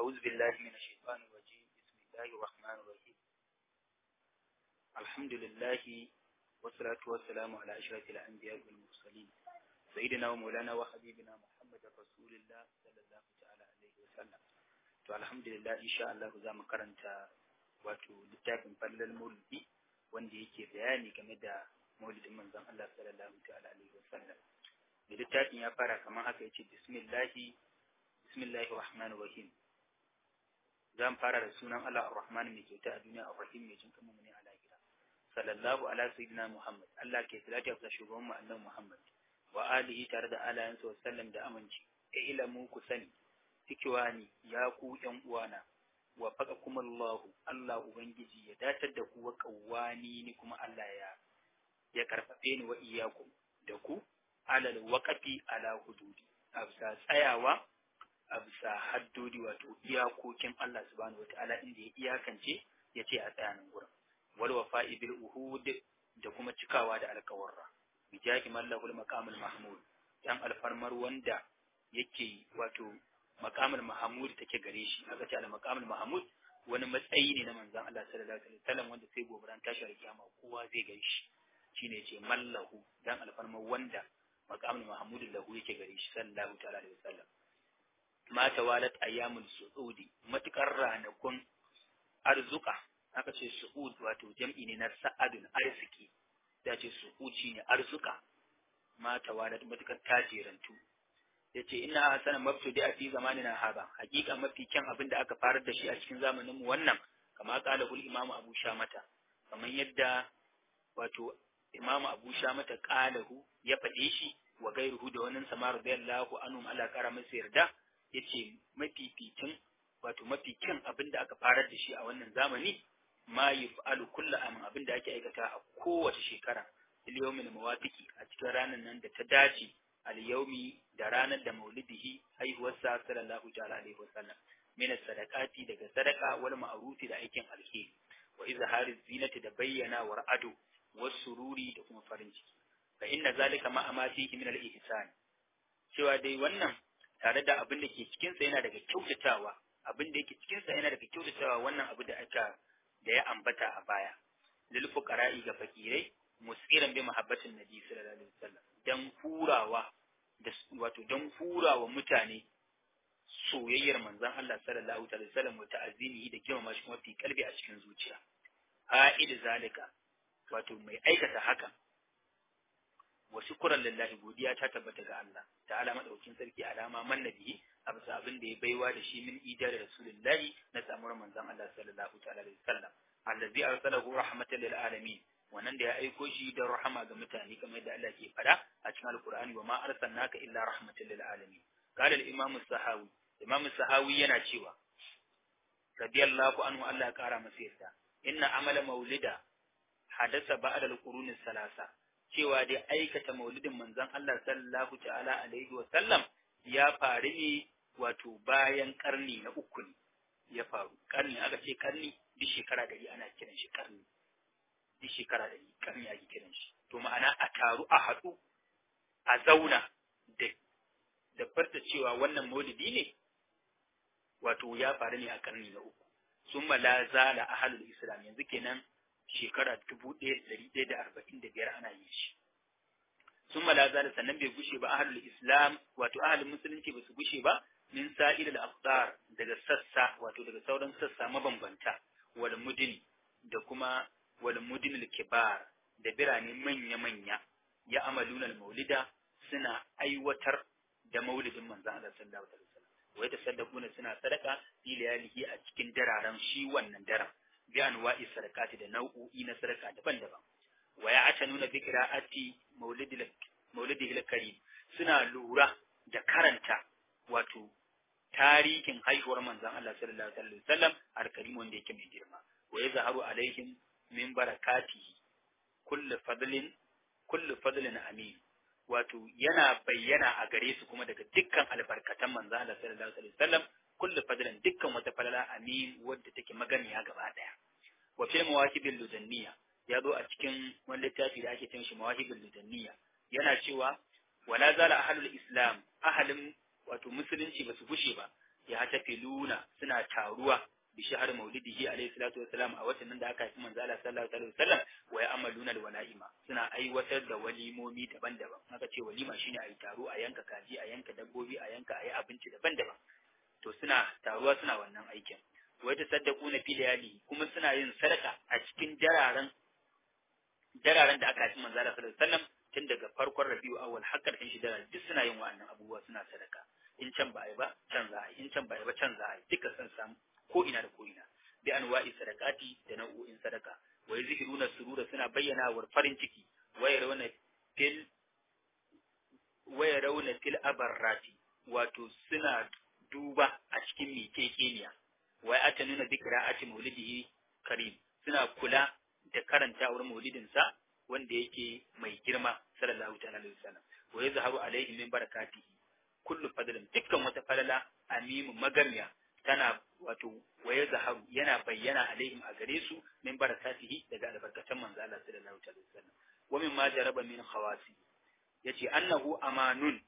أعوذ بالله من الشيطان الرجيم بسم الله الرحمن الرحيم الحمد لله والصلاة والسلام على أشرف الأنبياء والمرسلين سيدنا ومولانا وحبيبنا محمد رسول الله صلى الله تعالى عليه وسلم to alhamdulillah insha Allah za mu karanta wato littafin fallal maulidi wanda yake bayani game da maulidin manzon Allah sallallahu ta'ala alaihi wasallam da littafin ya fara kamar haka yace bismillahi bismillahir rahmanir rahim zan fara da sunan Allah ar-Rahman mai kyauta a duniya ar-Rahim mai jin kamar ne a lahira sallallahu ala sayyidina Muhammad Allah ke salati ga shugaban mu annabi Muhammad wa alihi tare da alayansa wa sallam da aminci ka ilamu ku sani tikiwani ya ku yan uwana wa faka kuma Allah Allah ubangiji ya datar da ku wa kawani ni kuma Allah ya ya karfafe ni wa iyakum da ku alal waqafi ala hududi a bisa tsayawa a bisa haddodi wato iyakokin Allah subhanahu wataala inda ya iyakance ya ce a tsayanin gurin wal wafa'i bil uhud da kuma cikawa da alkawarra bijahi mallahul maqamul mahmud dan alfarmar wanda yake wato maqamul mahmud take gare shi aka ce al maqamul mahmud wani matsayi ne na manzon Allah sallallahu alaihi wasallam wanda sai gobaran tashi kiyama kowa zai gare shi shine ce mallahu dan alfarmar wanda maqamul mahmud lahu yake gare shi sallallahu ta'ala alaihi wasallam ma tawalat ayyamul su'udi matukar ranakun arzuka aka ce su'ud wato jam'i ne na sa'adun arziki da ce su'ud shine arzuka ma tawalat matukar tajirantu yace ina hasana mabtudi a fi zamanina haba hakika mafi kyan abin da aka farar da shi a cikin zamanin mu wannan kama kala hul imamu abu shamata kamar yadda wato imamu abu shamata qalahu ya faɗe shi wa gairuhu da wannan samar radiyallahu anhum Allah kara masa yarda yace mafificin wato mafi kyan abin da aka farar da shi a wannan zamani ma yuf'alu kullu amin abin da ake aikata a kowace shekara al-yawmin mawafiki a cikin ranar nan da ta dace al-yawmi da ranar da maulidihi haihuwarsa sallallahu ta'ala alaihi wasallam min sadaqati daga sadaka wal ma'rufi da aikin alheri wa izhari zinati da bayyana war ado was sururi da kuma farin ciki fa inna zalika ma amatihi min al-ihsan cewa dai wannan tare da abin da ke cikinsa yana daga kyautatawa abin da yake cikinsa yana daga kyautatawa wannan abu da aka da ya ambata a baya lil fuqara'i ga fakirai musiran bi mahabbatin nabi sallallahu alaihi wasallam dan furawa da wato dan furawa mutane soyayyar manzon Allah sallallahu alaihi wasallam wa ta'azimihi da girmama shi kuma fi kalbi a cikin zuciya a'id zalika wato mai aikata haka wa shukran lillahi godiya ta tabbata ga Allah ta'ala madaukin sarki alama man nabi a bisa abin da ya baiwa da shi min idar rasulullahi na samuwar manzon Allah sallallahu ta'ala alaihi wasallam allazi arsalahu rahmatan lil alamin wannan da ya aiko shi da rahama ga mutane kamar yadda Allah ke fada a cikin alqur'ani wa ma arsalnaka illa rahmatan lil alamin qala al imam as-sahawi imam as-sahawi yana cewa radiyallahu anhu Allah ya kara masa yarda inna amala maulida hadasa ba'da al-qurun salasa cewa dai aikata maulidin manzon Allah sallallahu ta'ala alaihi wa sallam ya faru ne wato bayan karni na uku ne ya faru karni aka ce karni duk shekara dari ana kiran shi karni duk shekara dari karni ake kiran shi to ma'ana a taru a haɗu a zauna da da farta cewa wannan maulidi ne wato ya faru ne a karni na uku summa la zala ahlul islam yanzu kenan shekara dubu ɗaya da ɗari ɗaya da arba'in da biyar ana yin shi sun malaza da sannan bai gushe ba ahalul islam wato ahalin musulunci ba su gushe ba min sa'il al daga sassa wato daga sauran sassa mabambanta wal mudin da kuma wal mudin kibar da birane manya manya ya amaluna al maulida suna aiwatar da maulidin manzon Allah sallallahu alaihi wasallam wa yatasaddaquna suna sadaka fi layalihi a cikin dararen shi wannan daren bi anwa'i sadaqati da nau'o'i na sadaka daban-daban wa ya'tanuna bi qira'ati maulidil maulidil karim suna lura da karanta wato tarihin haihuwar manzon Allah sallallahu alaihi wasallam al-karim wanda yake mai girma wa yazharu alaihim min barakatihi kullu fadlin kullu fadlin amin wato yana bayyana a gare su kuma daga dukkan albarkatan manzon Allah sallallahu alaihi wasallam kullu fadlan dukkan wata falala amin wadda take maganiya gaba daya wa fil mawahibil ludanniya ya zo a cikin wani littafi da ake cin shi mawahibil ludanniya yana cewa wala zala ahlul islam ahalin wato musulunci ba su gushe ba ya tafiluna suna taruwa bi shahar maulidihi alayhi salatu wassalam a watan da aka haifi manzo Allah sallallahu alaihi wasallam wa ya'maluna alwalaima suna aiwatar da walimomi daban-daban haka ce walima shine ayi taro a yanka kaji a yanka dabbobi a yanka ayi abinci daban-daban to suna taruwa suna wannan aikin wa tasaddaquna fi layali kuma suna yin sadaka a cikin dararen dararen da aka haifi manzo Allah sallallahu alaihi wasallam tun daga farkon Rabiu awwal har karshen shi daren duk suna yin wa'annan abubuwa suna sadaka in can ba a yi ba can za a yi in can ba a yi ba can za a yi duka san samu ko ina da ko ina bi anwa'i sadaqati da nau'o'in sadaka wa yuzhiruna surura suna bayyana wa farin ciki wa yarawna fil wa yarawna fil abarrati wato suna duba a cikin mikekeniya wa ya nuna bi qira'ati maulidihi karim suna kula da karantawar maulidin sa wanda yake mai girma sallallahu ta'ala alaihi wasallam wa yazharu alaihi min barakatihi kullu fadlin dukkan wata falala amimu magamiya tana wato waye zaharu yana bayyana alaihim a gare su min barakatihi daga albarkatan manzo Allah sallallahu alaihi wasallam wa min ma jaraba min khawasi yace annahu amanun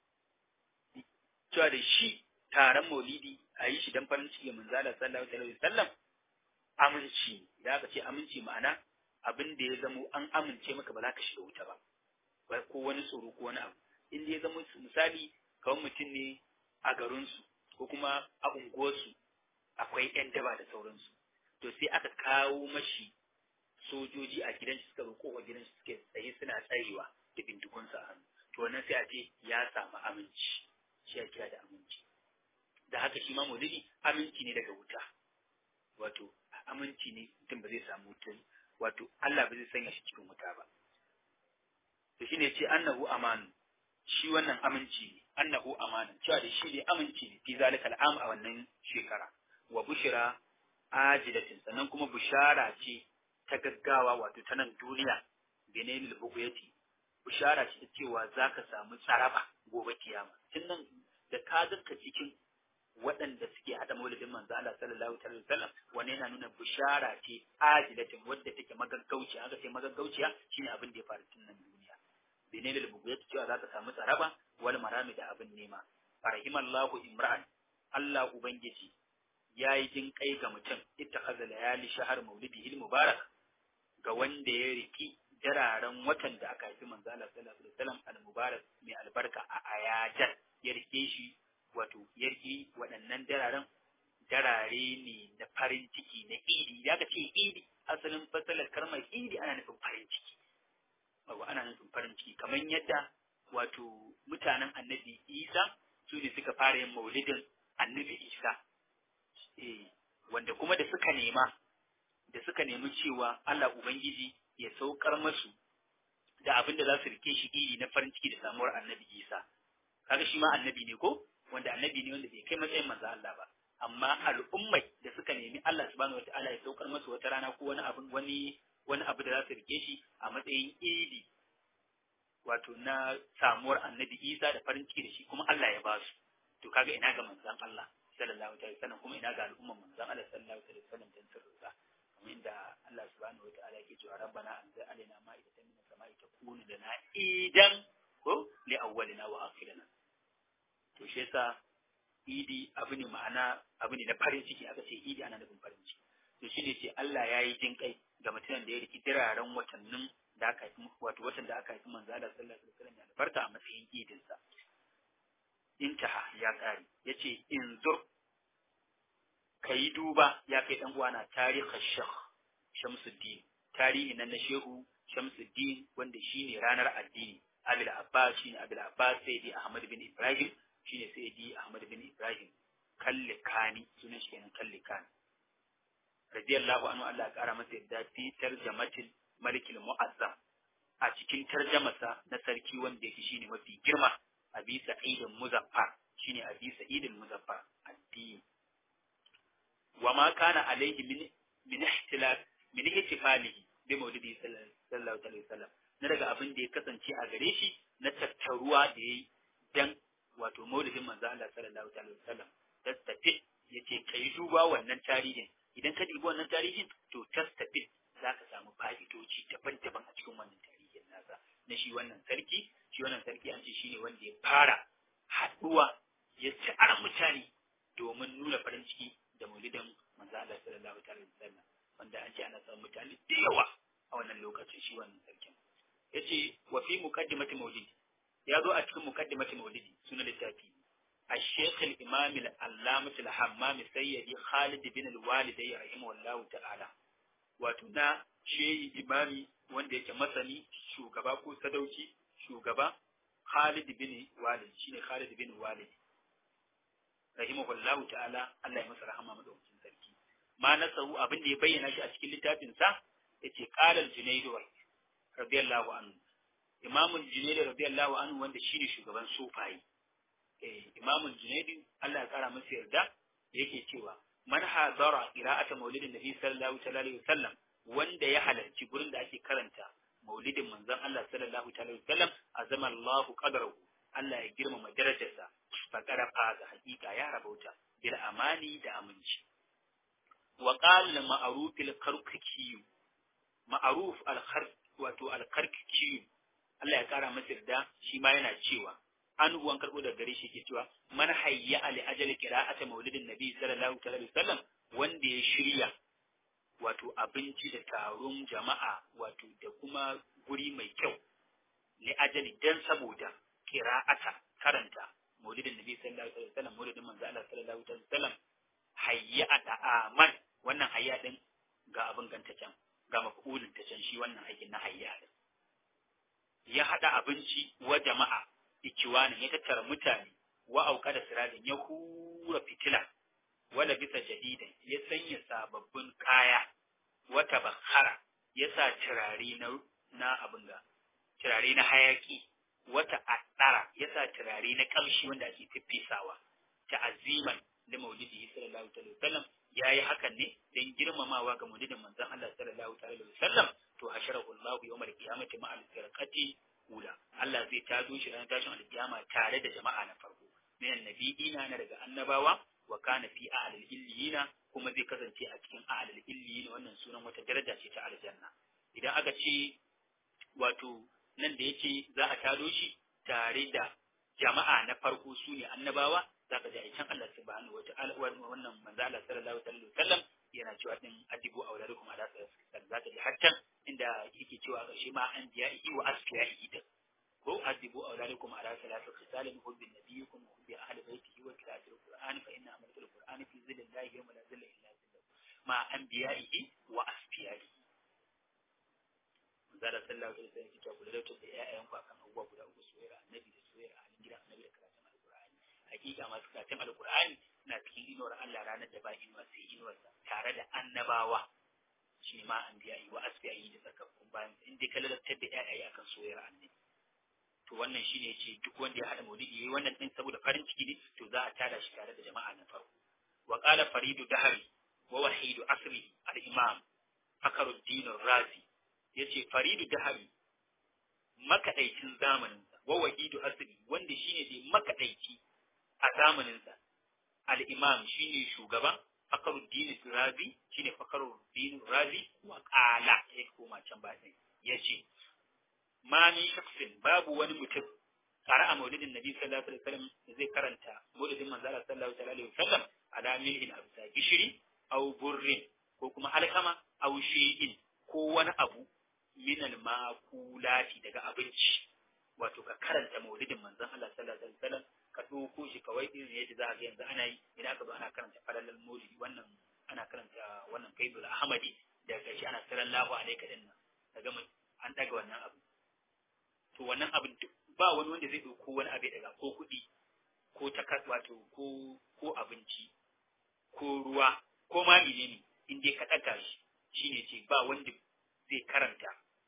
cewa da shi taron maulidi a yi shi dan farin ciki manzo Allah sallallahu alaihi wasallam aminci da aka ce aminci ma'ana abin da ya zamo an amince maka ba za ka shiga wuta ba ko wani tsoro ko wani abu in ya zama misali kawai mutum ne a garinsu ko kuma a unguwarsu akwai 'yan daba da sauransu to sai aka kawo mashi sojoji a gidan shi suka roƙo wa gidan shi suke tsaye suna tsayewa da bindigunsa a hannu to wannan sai a ce ya samu aminci shi ya kira da aminci da haka shi ma maulidi aminci ne daga wuta wato aminci ne mutum ba zai samu wuta wato Allah ba zai sanya shi cikin wuta ba to shine ce annahu amanu shi wannan aminci ne annahu amanan cewa da shi ne aminci ne fi zalika al'am a wannan shekara wa bushira ajidatin sannan kuma bushara ce ta gaggawa wato ta nan duniya benelil buguyati bushara ce ta cewa zaka samu tsaraba gobe kiyama tun nan da ka zanka cikin waɗanda suke haɗa maulidin manzo Allah sallallahu alaihi wasallam wanne yana nuna bushara ce ajidatin wadda take magaggauciya aka ce magaggauciya shine abin da ya faru tun nan duniya benelil buguyati cewa zaka samu tsaraba wal marami da abin nema farahimallahu imra'an Allah ubangiji yayi jin kai ga mutum ittakhadha layali shahar maulidihi mubarak ga wanda ya riki dararen watan da aka haifi manzo Allah sallallahu alaihi wasallam al-mubarak mai albarka a ayajan ya rike shi wato ya riki waɗannan dararen darare ne na farin ciki na idi ya ka ce idi asalin fasalar kalmar idi ana nufin farin ciki ba ana nufin farin ciki kamar yadda wato mutanen annabi isa su ne suka fara yin maulidin annabi isa eh wanda kuma da suka nema da suka nemi cewa Allah Ubangiji ya saukar masu da abin da za su rike shi iri na farin ciki da samuwar annabi isa kaga shi ma annabi ne ko wanda annabi ne wanda bai kai matsayin manzo Allah ba amma al'ummai da suka nemi Allah subhanahu wataala ya saukar masu wata rana ko wani abu wani wani abu da za su rike shi a matsayin idi wato na samuwar annabi Isa da farin ciki da shi kuma Allah ya ba su to kaga ina ga manzon Allah sallallahu alaihi wasallam kuma ina ga al'umman manzon Allah sallallahu alaihi wasallam dan sirrinsa kamar inda Allah subhanahu wataala yake cewa rabbana anzil alaina ma'idatan min as-sama'i takunu lana idan ko li awwalina wa akhirina to shi yasa idi abu ne ma'ana abu ne na farin ciki aka ce idi ana nufin farin ciki to shine ce Allah ya yi jin kai ga mutumin da ya riki diraren watannin da aka haifi wato watan da aka haifi manzo Allah sallallahu alaihi wasallam ya albarka a matsayin idin sa intaha ya kare yace in zur kai duba ya kai dan uwana tarihin shekh Shamsuddin tarihi nan na shehu Shamsuddin wanda shine ranar addini Abil Abbas shine Abil Abbas Sayyidi Ahmad bin Ibrahim shine Sayyidi Ahmad bin Ibrahim Kallikani sunan shi kenan Kallikani radiyallahu anhu Allah ya kara masa yadda fi tarjamatil malikil mu'azzam a cikin tarjamasa na sarki wanda yake shine mafi girma abi sa'idin muzaffar shine abi sa'idin muzaffar addini wa ma kana alaihi min min ihtilaf min ihtifalihi bi maulidi sallallahu alaihi wasallam na daga abin da ya kasance a gare shi na tattaruwa da yayi dan wato maulidin manzo Allah sallallahu alaihi wasallam tastafi yace kai duba wannan tarihin idan ka dubi wannan tarihin to tastafi za ka samu fa'idoci daban-daban a cikin wannan tarihin nasa na shi wannan sarki shi wannan sarki an ce shi ne wanda ya fara haɗuwa ya ci a mutane domin nuna farin ciki da maulidin manzo Allah sallallahu alaihi wasallam wanda an ce ana samun mutane da yawa a wannan lokacin shi wannan sarkin yace wa fi muqaddimati maulidi ya zo a cikin muqaddimati maulidi sunan littafi الشيخ الإمام العلامة الحمام سيدي خالد بن الوالدي رحمه الله تعالى وتنا شيء إمامي wanda yake masani shugaba ko sadauki shugaba Khalid bin Walid shine Khalid bin Walid rahimahullahu ta'ala Allah ya masa rahama madaukakin sarki ma nasahu abin da ya bayyana shi a cikin littafin sa yace qala al-Junayd radiyallahu anhu Imam al-Junayd radiyallahu anhu wanda shine shugaban sufayi imamun junaidi Allah ya kara masa yarda yake cewa man hadara qira'ata maulidin nabi sallallahu alaihi wasallam wanda ya halarci gurin da ake karanta maulidin manzon Allah sallallahu alaihi wasallam azama Allahu qadrahu Allah ya girmama darajarsa fakara faza hakika ya rabauta bil amani da aminci wa qala ma'ruf al karkaki ma'ruf al wato al karkaki Allah ya kara masa yarda shi ma yana cewa an ruwan karɓo da gare shi ke cewa man hayya ali ajal qira'ata maulidin nabi sallallahu alaihi wasallam wanda ya shirya wato abinci da taron jama'a wato da kuma guri mai kyau li ajali dan saboda qira'ata karanta maulidin nabi sallallahu alaihi wasallam maulidin manzo Allah sallallahu alaihi wasallam hayya da aman wannan hayya din ga abin ganta can ga mafulin ta can shi wannan aikin na hayya din ya hada abinci wa jama'a ikiwanin ya tattara mutane wa auka da siradin ya hura fitila wala bisa jadidan ya sanya sababbin kaya wata bakhara ya sa turare na na abin ga turare na hayaki wata addara ya sa turare na kamshi wanda ake fiffisawa ta aziman da maulidi sallallahu alaihi wasallam yayi hakan ne dan girmamawa ga maulidin manzon Allah sallallahu alaihi wasallam to hasharahu Allah yawmal qiyamati ma'al firqati ula Allah zai tazo shi ranar tashin alkiyama tare da jama'a na farko minan nabiyina na daga annabawa wa kana fi a'lal illiyina kuma zai kasance a cikin a'lal illiyina wannan sunan wata daraja ce ta aljanna idan aka ce wato nan da yake za a tado shi tare da jama'a na farko su ne annabawa za ka ji a can Allah subhanahu wata'ala wannan manzo Allah sallallahu alaihi wasallam yana cewa din adibu auladukum ala sallallahu za ka ji har can inda yake cewa a ƙarshe ma an biya ihi wa asfiyahi din ko adibu auladukum ala salatu khisalin hubbin nabiyyikum wa hubbi ahli baitihi wa qira'atil qur'ani fa inna amalatul qur'ani fi zillallahi yawma la zilla illa zilluh ma anbiya'ihi wa asfiyahi manzala sallallahu alaihi wasallam yake cewa ku da ƴaƴan ku akan abubuwa guda uku soyayya annabi da soyayya ahlin gidan annabi da karatun alqur'ani hakika masu karatun alqur'ani na cikin inuwar Allah ranar da ba inuwa sai inuwarsa tare da annabawa shi ma an biya yi wa asbiyayi da tsakakkun bayan in dai ka lalatar da ƴaƴaye akan soyayyar annabi to wannan shine yace duk wanda ya hada maulidi yayi wannan din saboda farin ciki ne to za a tada shi tare da jama'a na farko wa qala faridu dahri wa wahidu asri al-imam fakaruddin razi yace faridu dahri makaɗaicin zamaninsa wa wahidu asri wanda shine dai makaɗaici a zamaninsa al-imam shine shugaba fakaruddin razi shine fakaruddin razi wa qala ya koma can ba sai yace ma min shakhsin babu wani mutum qara'a maulidin nabi sallallahu alaihi wasallam zai karanta maulidin manzo Allah sallallahu alaihi wasallam ala milhin absa gishiri aw burrin ko kuma alkama aw shay'in ko wani abu min al-makulati daga abinci wato ka karanta maulidin manzon Allah sallallahu alaihi wasallam ka doko shi kawai irin yadda za ka ga yanzu ana yi idan aka zo ana karanta falalal maulidi wannan ana karanta wannan kaidul ahmadi da kashi ana sallallahu alaihi din nan daga mun an daga wannan abu to wannan abin ba wani wanda zai dauko wani abu daga ko kuɗi ko takas wato ko ko abinci ko ruwa ko ma menene in dai ka ɗaga shi shine ce ba wanda zai karanta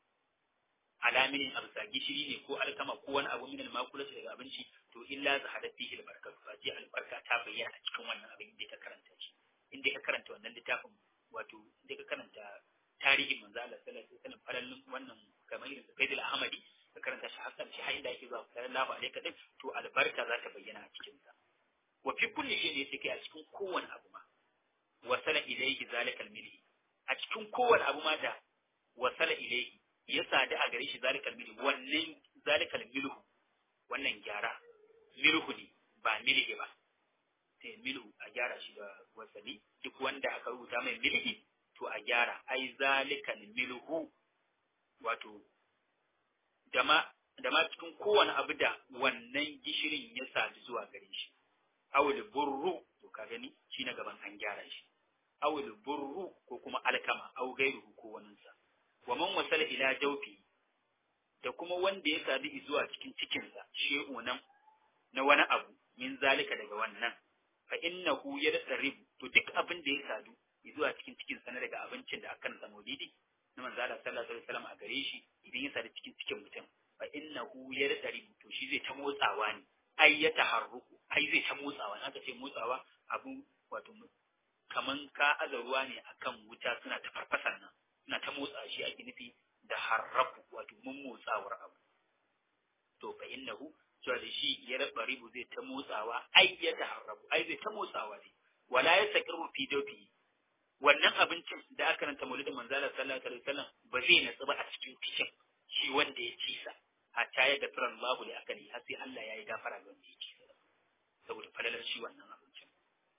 alaminin abusa gishiri ne ko alkama ko wani abu minal makulati daga abinci to illa zahadat fihi albarkatu fa ji albarka ta bayyana a cikin wannan abin da ka karanta shi in dai ka karanta wannan littafin wato in dai ka karanta tarihin manzo Allah sallallahu alaihi wasallam farallin wannan kamar irin Faidul Ahmadi ka karanta shi hakan shi har inda yake zuwa sallallahu alaihi kadin to albarka za ta bayyana a cikin sa wa fi kulli shay ne yake a cikin kowane abu ma wasala ilayhi zalikal milhi a cikin kowane abu ma da wasala ilayhi ya sadu a gare shi zalikal milhi wannan zalikal milhu wannan gyara milhu ne ba milhi ba eh, milhu a gyara shi da wasali duk wanda aka rubuta mai milhi to a gyara ai zalikal milhu wato da ma da ma cikin kowane abu da wannan gishirin ya sadu zuwa gare shi awul burru to ka gani shi na gaban an gyara shi awul burru ko kuma alkama aw gairuhu ko waninsa wa man wasala ila jawfi da kuma wanda ya sadu zuwa cikin cikinsa she'u nan na wani abu min zalika daga wannan fa innahu yadribu to duk abin da ya sadu zuwa cikin cikinsa na daga abincin da aka nasa maulidi na manzo Allah sallallahu alaihi wasallam a gare shi idan ya sadu cikin cikin mutum fa innahu yadribu to shi zai ta motsawa ne ai ya taharruku ai zai ta motsawa aka ce motsawa abu wato kaman ka aza ruwa ne akan wuta suna ta farfasa nan suna ta motsa shi ake nufi da harraku wato mun motsawar abu to fa innahu cewa da shi ya raba ribu zai ta motsawa ai ya taharraku ai zai ta motsawa ne wala ya sakiru fi dofi wannan abincin da aka ranta maulidin manzala sallallahu alaihi wasallam ba zai natsu ba a cikin cikin shi wanda ya ci sa hatta ya gafara Allahu li akali har sai Allah ya yi gafara ga wanda ya ci sa saboda falalar shi wannan abincin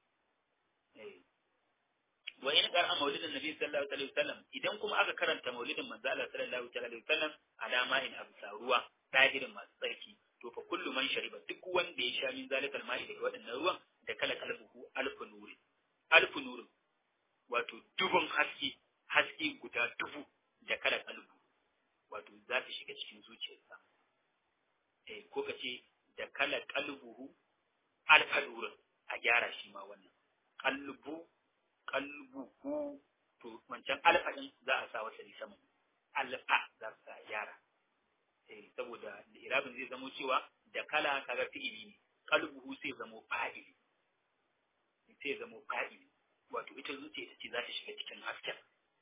eh wa in qara maulidin nabi sallallahu alaihi wasallam idan kuma aka karanta maulidin manzo Allah sallallahu alaihi wasallam alama in absa ruwa dahirin masu tsarki to fa kullu man shariba duk wanda ya sha min zalikal ma'i daga waɗannan ruwan da kala kalbuhu alfu nuri alfu nuri wato dubun haske haske guda dubu da kala kalbu wato za ta shiga cikin zuciyarsa eh ko kace da kala kalbuhu alfa nurin a gyara shi ma wannan kalbu kalbuhu to wancan alfa din za a sa wasa sama alfa za su sa yara eh saboda irabin zai zamo cewa da kala kaga fi'ili ne kalbuhu sai zamo fa'ili sai zamo fa'ili wato ita zuciya ita ce za ta shiga cikin hasken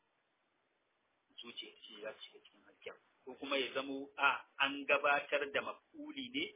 zuciya ce za ta shiga cikin hasken ko kuma ya zamo a an gabatar da mafuli ne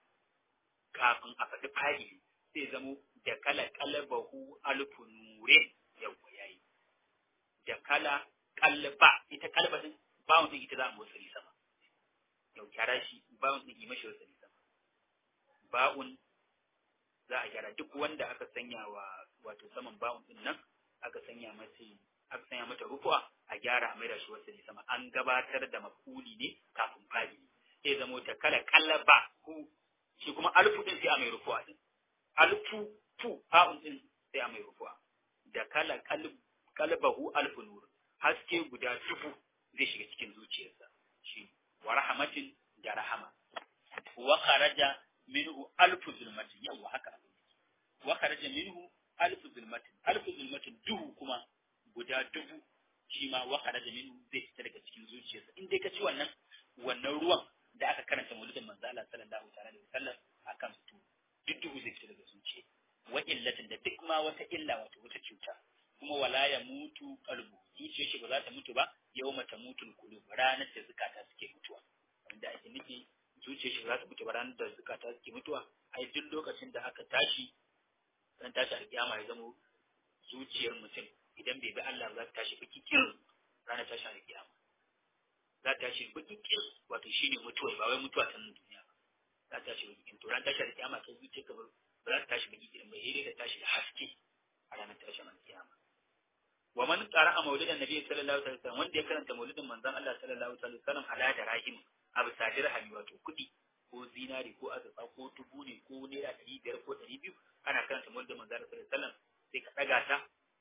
kafin a faɗi fa'ili sai zamo da kala kalbahu alfu nurin yawwa yayi da kala kalba ita kalba din bawon din ita za a motsa sama yau kyara shi bawon din yi mashi wasa sama ba'un za a gyara duk wanda aka sanya wa wato saman bawon din nan aka sanya masa aka sanya mata rufuwa a gyara a maida shi wasa sama an gabatar da mafuli ne kafin fa'ili sai zamo da kala kalba hu shi kuma alfu din sai a mai rufuwa din alfu fu fa'un din sai a mai rufuwa da kala kalbahu alfu nur haske guda dubu zai shiga cikin zuciyarsa shi wa rahmatin da rahama wa kharaja minhu alfu zulmatin yawa haka wa kharaja minhu alfu zulmatin alfu zulmatin duhu kuma guda dubu shi ma wa kharaja minhu zai fita daga cikin zuciyarsa in dai ka ci wannan wannan ruwan da aka karanta maulidin manzo Allah sallallahu alaihi wasallam akan su duk duhu zai fita daga zuciya wa illatin da duk ma wata illa wato wata cuta kuma wala ya mutu qalbu zuciyar shi ba za ta mutu ba yawma tamutul qulub ranar da zukata suke mutuwa wanda ake nufi zuciyar shi za ta mutu ba ranar da zukata suke mutuwa ai duk lokacin da aka tashi dan tashi alkiyama ya zamo zuciyar mutum idan bai bi Allah za ta tashi baki kir ranar tashi alkiyama za ta tashi baki kir wato shine mutuwa ba wai mutuwa ta nan duniya ba za ta tashi baki kir to ranar tashi alkiyama ta zuciyar ka ba za ta tashi baki kir ba sai ta tashi da haske a ranar tashi alkiyama wa man qara'a maulidan nabi sallallahu alaihi wasallam wanda ya karanta maulidin manzon Allah sallallahu alaihi wasallam ala da rahim abu sadir hami wato kudi ko zinari ko azurfa ko tubu ne ko naira ɗari biyar ko ɗari biyu ana karanta maulidin manzon Allah sallallahu alaihi wasallam sai ka ɗaga ta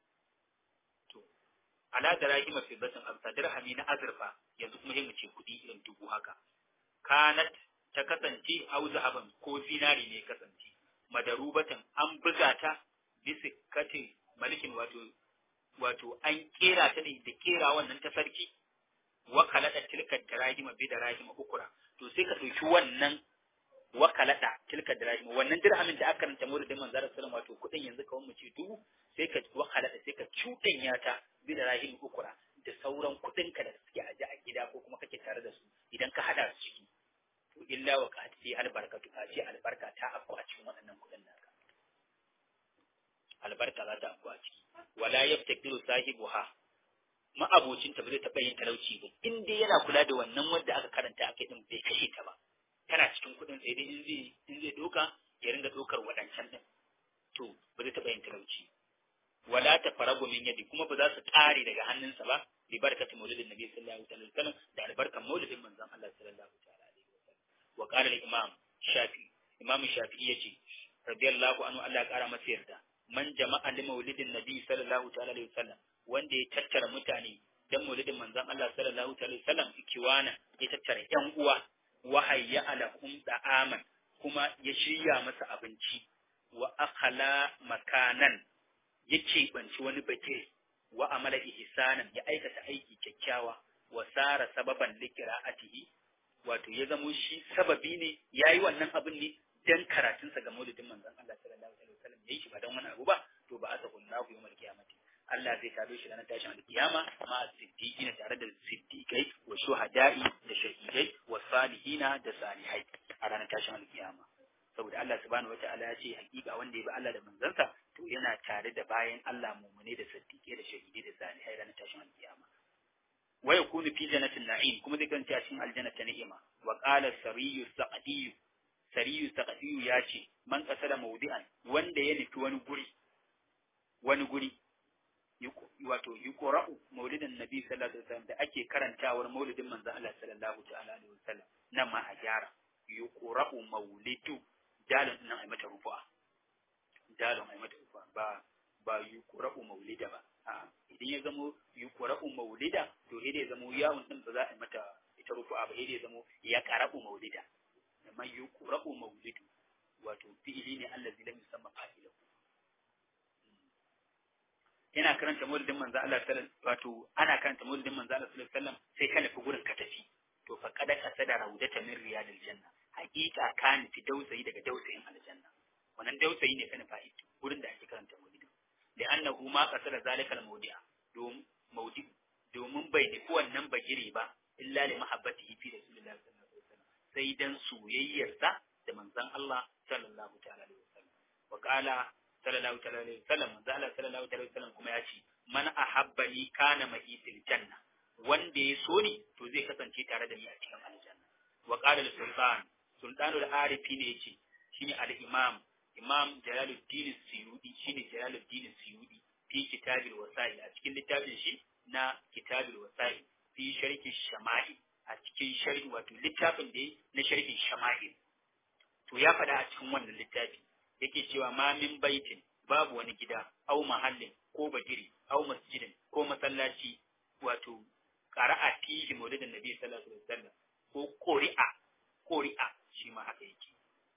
to ala da rahim fi batin abu sadir hami na azurfa yanzu kuma sai mu ce kudi irin dubu haka kanat ta kasance au zahaban ko zinari ne kasance madarubatan an buga ta bisa katin malikin wato wato an kera ta ne da kera wannan ta sarki wakalada tilka dirahima bi dirahima ukura to sai ka dauki wannan wakalada tilka dirahima wannan dirhamin da aka karanta mauridin manzara sallallahu wato kudin yanzu kawai mu ce dubu sai ka wakalada sai ka cudanya ta bi dirahima ukura da sauran kudin ka da suke aje a gida ko kuma kake tare da su idan ka hada su ciki to illa wa ka fi albarkatu ka ce albarka ta afku a cikin waɗannan kudin naka albarka za ta afku a ciki wala yaftakiru sahibuha ma'abocinta ba zai taɓa yin talauci ba in dai yana kula da wannan wanda aka karanta aka din bai kashe ta ba tana cikin kuɗin sai dai in zai in zai doka ya ringa dokar waɗancan din to ba zai taɓa yin talauci wala ta faragu min yadi kuma ba za su ƙare daga hannunsa ba bi barkati maulidin nabi sallallahu alaihi wasallam da albarkan maulidin manzon Allah sallallahu alaihi wasallam wa qala al-imam shafi imam shafi'i yace radiyallahu anhu Allah ya ƙara masa yarda man jama'a li maulidin nabi sallallahu alaihi wasallam wanda ya tattara mutane dan maulidin manzon Allah sallallahu alaihi wasallam ikiwana ya tattara yan uwa wa hayya alahum da'aman kuma ya shirya masa abinci wa akhala makanan ya keɓanci wani bakir wa amala ihsanan ya aikata aiki kyakkyawa wa sara sababan liqira'atihi wato ya zamo shi sababi ne yayi wannan abin ne dan karatunsa ga maulidin manzon Allah sallallahu alaihi wasallam yayi shi ba dan wani abu ba to ba asa kullahu yawmal qiyamati Allah zai tado shi ranar tashin alkiyama ma siddiqina tare da siddiqai wa shuhada'i da shahidai wa salihina da salihai a ranar tashin alkiyama saboda Allah subhanahu wata'ala ya ce hakika wanda ya bi Allah da manzansa to yana tare da bayan Allah mumune da siddiqai da shahidai da salihai ranar tashin alkiyama wa yakunu fi jannatin na'im kuma zai kanta cikin aljanna ta ni'ima wa qala sariyu saqadiyu sariyu saqadiyu ya ce man qasada mawdi'an wanda ya nufi wani guri wani guri wato yuqra'u maulidin nabi sallallahu alaihi wasallam da ake karantawar maulidin manzo Allah sallallahu ta'ala alaihi wasallam nan ma a gyara yuqra'u maulidu dalon nan ai mata rufu'a dalon ai mata rufu'a ba ba yuqra'u maulida ba a idan ya zamo yuqra'u maulida to idan ya zamo yawun din ba za a mata ita rufu'a ba idan ya zamo ya qara'u maulida amma yuqra'u maulidu wato fi'ili ne allazi lam yusamma fa'ilahu yana karanta maulidin manzo Allah sallallahu wato ana karanta maulidin manzo Allah sallallahu alaihi wasallam sai ka nufi gurin ka tafi to fa kada ka sada raudata min riyadil janna haqiqa ka nufi dausayi daga dausayin aljanna wannan dausayi ne ka nufa ita gurin da ake karanta maulidin da annahu ma qasada zalikal mawdi'a dom maudi domin bai nufi wannan bagire ba illa li mahabbatihi fi rasulillahi sallallahu alaihi wasallam sai dan soyayyarsa da manzon Allah sallallahu ta'ala alaihi wasallam wa qala sallallahu alaihi wasallam manzo Allah sallallahu alaihi wasallam kuma ya ce man ahabbani kana ma'i fil janna wanda ya so ni to zai kasance tare da ni a cikin aljanna wa qala al-sultan sultanul arifi ne yace shine al-imam imam jalaluddin suyudi shine jalaluddin suyudi fi kitabil wasail a cikin littafin shi na kitabil wasail fi sharhi shama'il a cikin sharhi wato littafin da na sharhin shama'il to ya faɗa a cikin wannan littafi yake cewa ma min baitin babu wani gida au mahallin ko bagiri au masjidin ko masallaci wato qara'a fihi maulidin nabi sallallahu alaihi wasallam ko qori'a qori'a shi ma haka yake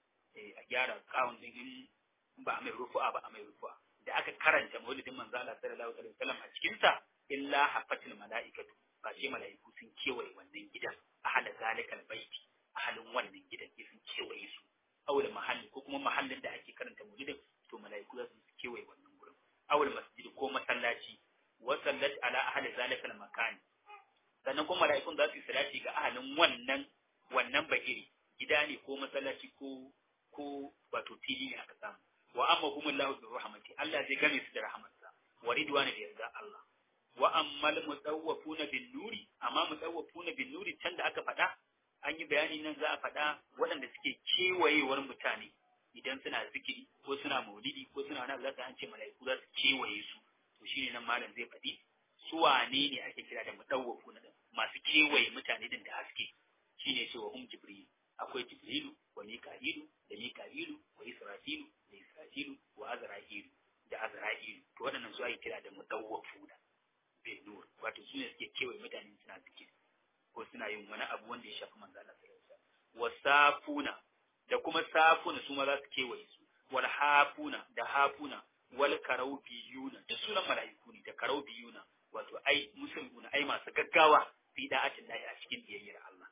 eh a gyara kawun din in ba a mai rufu'a ba a mai rufu'a da aka karanta maulidin manzo Allah sallallahu alaihi wasallam a cikin sa illa hafatil malaikatu ba ce malaiku sun kewaye wannan gidan ahala zalikal baiti ahalin wannan gidan sun kewaye su awul mahalli ko kuma mahallin da ake karanta maulidin to malaiku za su kewaye wannan gurin awul masjid ko masallaci wa sallat ala ahli zalikal makan sannan kuma malaikun za su yi salati ga ahalin wannan wannan bagiri gida ne ko masallaci ko ko wato fili ne aka samu wa amma humullahu bi rahmati Allah zai game su da rahmatsa wa ridwani da yarda Allah wa ammal mutawwafuna bin nuri amma mutawwafuna bin nuri can da aka faɗa an yi bayani nan za a faɗa waɗanda suke kewayewar mutane idan suna zikiri ko suna maulidi ko suna wani za an ce mala'iku za su kewaye su to shi ne nan malam zai faɗi su wane ne ake kira da mudawwafu na masu kewaye mutane din da haske shi ne cewa hum jibril akwai jibrilu wa mika'ilu da mika'ilu wa israfilu da israfilu wa azra'ilu da azra'ilu to waɗannan su ake kira da mudawwafu da bin nur wato su ne suke kewaye mutane suna zikiri ko suna yin wani abu wanda ya shafi manzo Allah sallallahu alaihi wasallam wasafuna da kuma safuna su ma za su kewaye su wal hafuna da hafuna wal karaubiyuna da sunan mala'iku ne da karaubiyuna wato ai musulmuna ai masu gaggawa fi da'atin lahi a cikin biyayyar Allah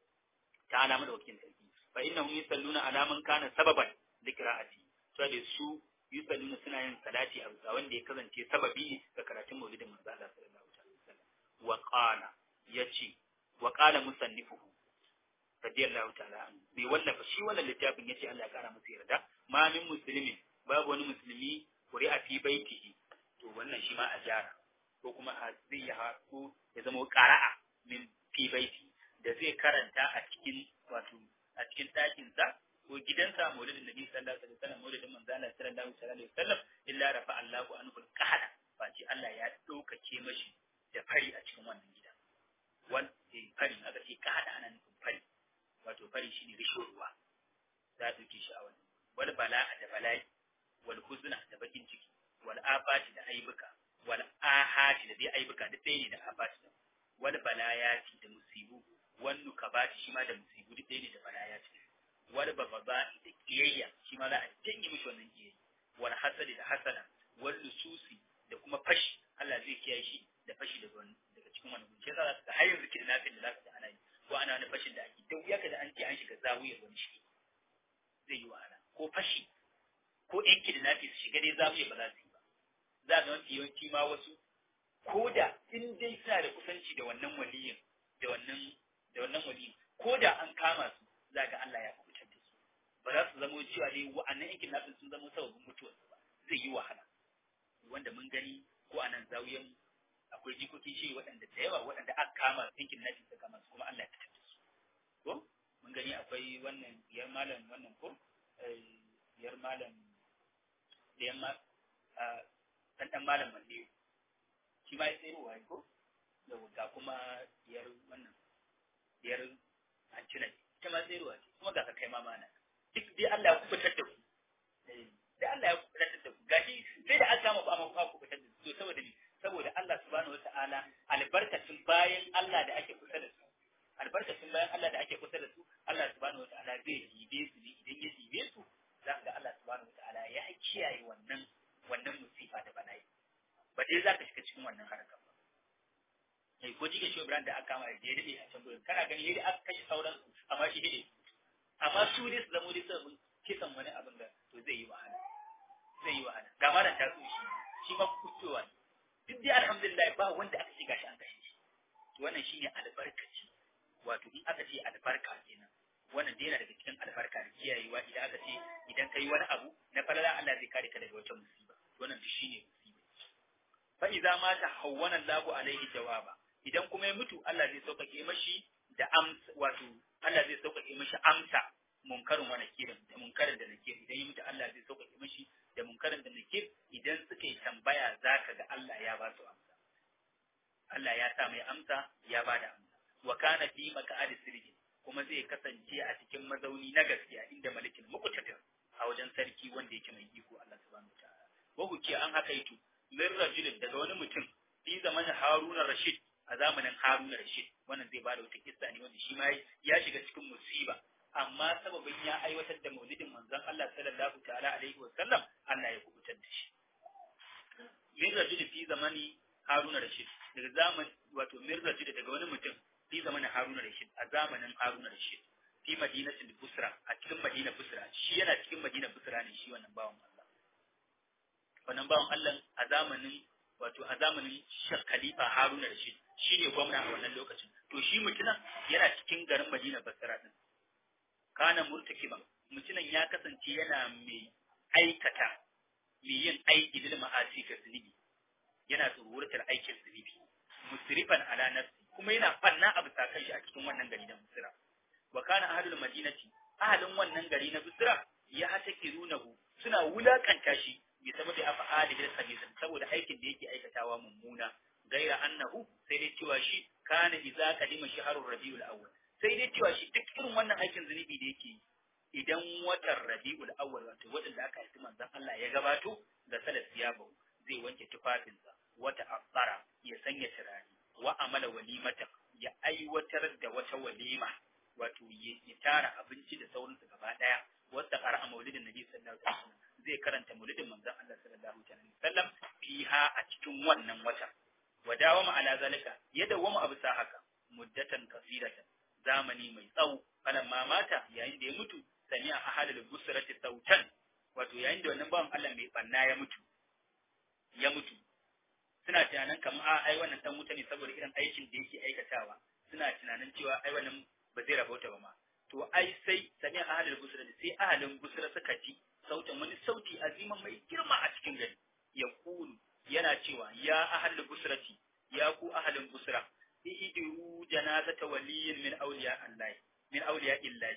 ta'ala madaukakin sarki fa innahum yusalluna ala man kana sababan liqra'ati to da su yusalluna suna yin salati a bisa wanda ya kasance sababi ne ga karatun maulidin manzo Allah sallallahu alaihi wasallam wa qala yace wa qala musannifuhu radiyallahu ta'ala anhu bai wallafa shi wannan littafin yace Allah ya kara masa yarda ma min muslimin babu wani musulmi quri'a fi baitihi to wannan shi ma a jara ko kuma a zai ya ko ya zama qara'a min fi baiti da zai karanta a cikin wato a cikin ɗakin sa ko gidansa maulidin nabi sallallahu alaihi wasallam maulidin manzo Allah sallallahu alaihi wasallam illa rafa Allahu anhu al-qahada face Allah ya ɗaukake mashi da fari a cikin wannan gida wal fari aka ce qahada ana nufin fari wato fari shine rishin ruwa za a ɗauke shi a wannan wal bala'a da bala'i wal huzna da bakin ciki wal afati da aibuka wal ahati da dai aibuka da ɗaya ne da afati da wal balayati da musibu wal nukabati shi ma da musibu da ɗaya ne da balayati wal bababa'i da kiyayya shi ma za a janye mishi wannan kiyayya wal hasadi da hasada wal lususi da kuma fashi Allah zai kiyaye shi da fashi daga daga cikin wannan gunce za ka har yanzu kidnapping da zaka ji ana yi ko ana wani fashin da ake da wuya ka da an ce an shiga zawiyar wani shi zai yi wahala ko fashi ko ɗan kidnapping su shiga dai zawiyar ba za su yi ba za ga mafi yawanci ma wasu ko da in dai suna da kusanci da wannan waliyin da wannan da wannan waliyin ko da an kama su za ga Allah ya kubutar da su ba za su zamo cewa dai wa'annan yan kidnapping sun zama sababin mutuwarsu ba zai yi wahala wanda mun gani ko a nan zawiyan akwai jikokin shi waɗanda da yawa waɗanda aka kama yankin nafi da kama su kuma Allah ya fitar da su ko mun gani akwai wannan biyar malam wannan ko biyar malam biyar ma ɗan ɗan malam malle shi ma ya tsayarwa ko yau ga kuma biyar wannan biyar hancina ita ma tsayarwa ce kuma ga ka kai ma mana duk dai Allah ya kubutar da ku da Allah ya kubutar da ku gashi sai da aka kama ku amma ku kubutar da su saboda ni saboda Allah subhanahu wata'ala albarkacin bayan Allah da ake kusa da su albarkacin bayan Allah da ake kusa da su Allah subhanahu wata'ala zai jibe su ne idan ya jibe su za ka ga Allah subhanahu wata'ala ya kiyaye wannan wannan musifa da bala'i ba dai za ka shiga cikin wannan harkar ba eh ko jike shi Ibrahim da aka kama da ya dade a can gurin kana gani yadda aka kashe sauran su amma shi dade amma su ne su zamo dai sabon kisan wani abin da to zai yi wahala zai yi wahala ga malam ta so shi shi ma kucewa ne duk dai alhamdulillah ba wanda aka shiga shi an kashe shi to wannan shine albarkaci wato in aka ce albarka kenan wannan dai yana daga cikin albarka da kiyayewa idan aka ce idan kai wani abu na falala Allah zai kare ka daga wata musiba wannan duk shine musiba fa idza mata hawwana Allahu alaihi jawaba idan kuma ya mutu Allah zai sauƙaƙe mashi da amsa wato Allah zai sauƙaƙe mashi amsa munkarin wa nakirin da munkarin da nakir idan ya mutu Allah zai sauƙaƙe mashi da munkarin da nakir idan suka yi tambaya zaka ga Allah ya ba su amsa Allah ya sa mai amsa ya ba da amsa wa kana fi maq'adi sirri kuma zai kasance a cikin mazauni na gaskiya inda malikin muqtadir a wajen sarki wanda yake mai iko Allah subhanahu wataala wa huke an haka yitu min rajulin daga wani mutum fi zamanin Haruna Rashid a zamanin Haruna Rashid wannan zai bada wata kissa ne wanda shi ma ya shiga cikin musiba amma sababin ya aiwatar da maulidin manzon Allah sallallahu ta'ala alaihi wa sallam Allah ya kubutar da shi min rajul fi zamani Haruna Rashid daga zaman wato min rajul daga wani mutum fi zamanin Haruna Rashid a zamanin Haruna Rashid fi madinatul Busra a cikin Madina Busra shi yana cikin Madina Busra ne shi wannan bawan Allah wannan bawan Allah a zamanin wato a zamanin Khalifa Haruna Rashid shi ne gwamna a wannan lokacin to shi mutumin yana cikin garin Madina Basra din kana murtakiban mutumin ya kasance yana mai aikata mai yin aiki bil ma'asi ka zunubi yana tsururtar aikin zunubi musrifan ala nafsi kuma yana fanna abu sakan shi a cikin wannan gari na Basra wa kana ahlul madinati ahalin wannan gari na Basra ya hatakirunahu suna wulakanta shi bi saboda afa'ali bil khabith saboda aikin da yake aikatawa mummuna gaira annahu sai dai cewa shi kana idza qadima shahrur rabiul awwal sai dai cewa shi duk irin wannan aikin zunubi da yake idan watan rabiul awwal wato watan da aka haifi manzon Allah ya gabato da salat siyabo zai wanke tufafinsa wata afara ya sanya turare wa amala walimata ya aiwatar da wata walima wato ya tara abinci da sauransu gaba daya wata qara maulidin nabi sallallahu alaihi wasallam zai karanta maulidin manzon Allah sallallahu alaihi wasallam fiha a cikin wannan wata wa dawama ala zalika ya dawama abu sa haka muddatan kasiratan zamani mai tsawo ma mata yayin da ya mutu sami a ahalul busrati sautan wato yayin da wannan bawan Allah mai banna ya mutu ya mutu suna tunanin kamar a ai wannan dan wuta ne saboda irin aikin da yake aikatawa suna tunanin cewa ai wannan ba zai rabauta ba ma to ai sai sami a ahalul busrati sai ahalin busra suka ji sautin wani sauti aziman mai girma a cikin gari ya kulu yana cewa ya ahalul busrati ya ku ahalin busra ihdiru janazata waliyin min awliya Allah min awliya illahi ku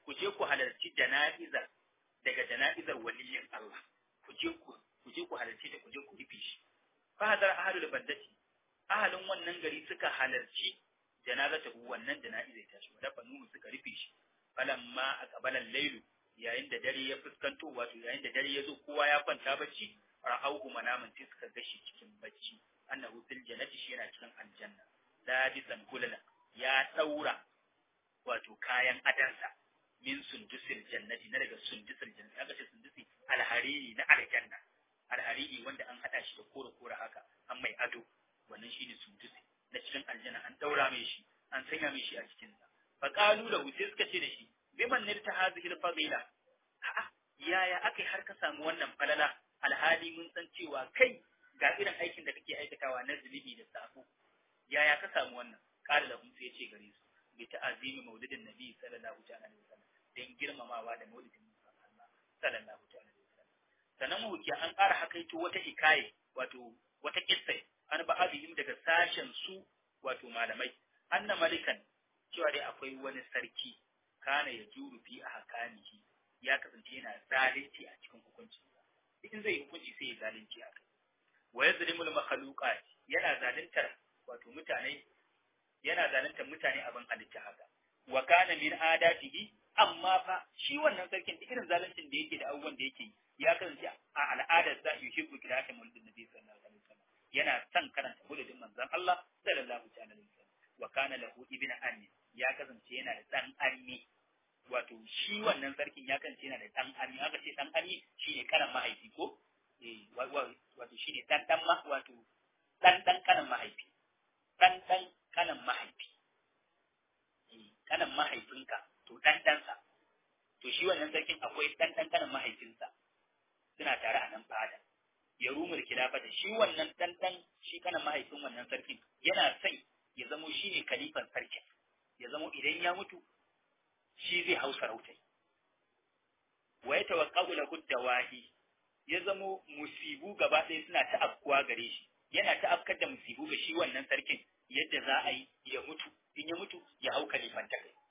ku je ku halarci jana'izar daga jana'izar waliyin Allah ku je ku ku je ku halarci da ku je ku rufe shi fa hadar ahlul bandati ahalin wannan gari suka halarci janazata wannan jana'izar ta shi da fanu suka rufe shi falamma aqbalan lailu yayin da dare ya fuskanto wato yayin da dare ya zo kowa ya kwanta bacci ra'auhu manaman sai suka gashi cikin bacci annahu fil jannati shi yana cikin aljanna labisan kulala ya daura wato kayan adansa min sundusil jannati na daga sundusil jannati aka ce sundusi alhariri na aljanna alhariri wanda an hada shi da kore kore haka an mai ado wannan shine sundusi na cikin aljanna an daura mai shi an sanya mai shi a cikin sa fa qalu lahu sai suka ce da shi biman nirta hadhihi al-fadila a'a yaya akai har ka samu wannan falala alhali mun san cewa kai ga irin aikin da kake aikatawa na zunubi da sabo yaya ka samu wannan qala lahum sai ya ce gare su bi ta'azimi maulidin nabi sallallahu alaihi wasallam dan girmamawa da maulidin Allah sallallahu alaihi wasallam sanan mu an ƙara hakaito wata hikaye wato wata kissa an ba abihim daga sashen su wato malamai anna malikan cewa dai akwai wani sarki kana ya juru fi a hakanihi ya kasance yana zalunci a cikin hukuncin in zai hukunci sai ya zalunci a kai wa yazlimul makhluqat yana zaluntar wato mutane yana zaluntar mutane abin halitta haka wa kana min adatihi amma fa shi wannan sarkin da irin zaluncin da yake da abubuwan da yake ya kasance a al'adar sa yuhibbu qira'atan mulkin nabi sallallahu alaihi wasallam yana son karanta buludin manzon Allah sallallahu alaihi wasallam wa kana lahu ibnu ammi ya kasance yana da dan ammi wato shi wannan sarkin ya kasance yana da dan ammi aka ce dan ammi shine karan mahaifi ko eh wato shine dan dan ma wato dan dan kanan mahaifi dan dan kanan mahaifi eh kanan mahaifinka to dan dansa to shi wannan sarkin akwai dan dan kanan mahaifinsa suna tare a nan fada ya rumur kilafata shi wannan dan dan shi kanan mahaifin wannan sarkin yana son ya zamo shine kalifan sarkin ya zamo idan ya mutu shi zai hau sarautai wa ya tawaqqabu lahu dawahi ya zamo musibu gaba ɗaya suna ta afkuwa gare shi yana ta afkar da musibu ga shi wannan sarkin yadda za a yi ya mutu in ya mutu ya hau kalifan ta kai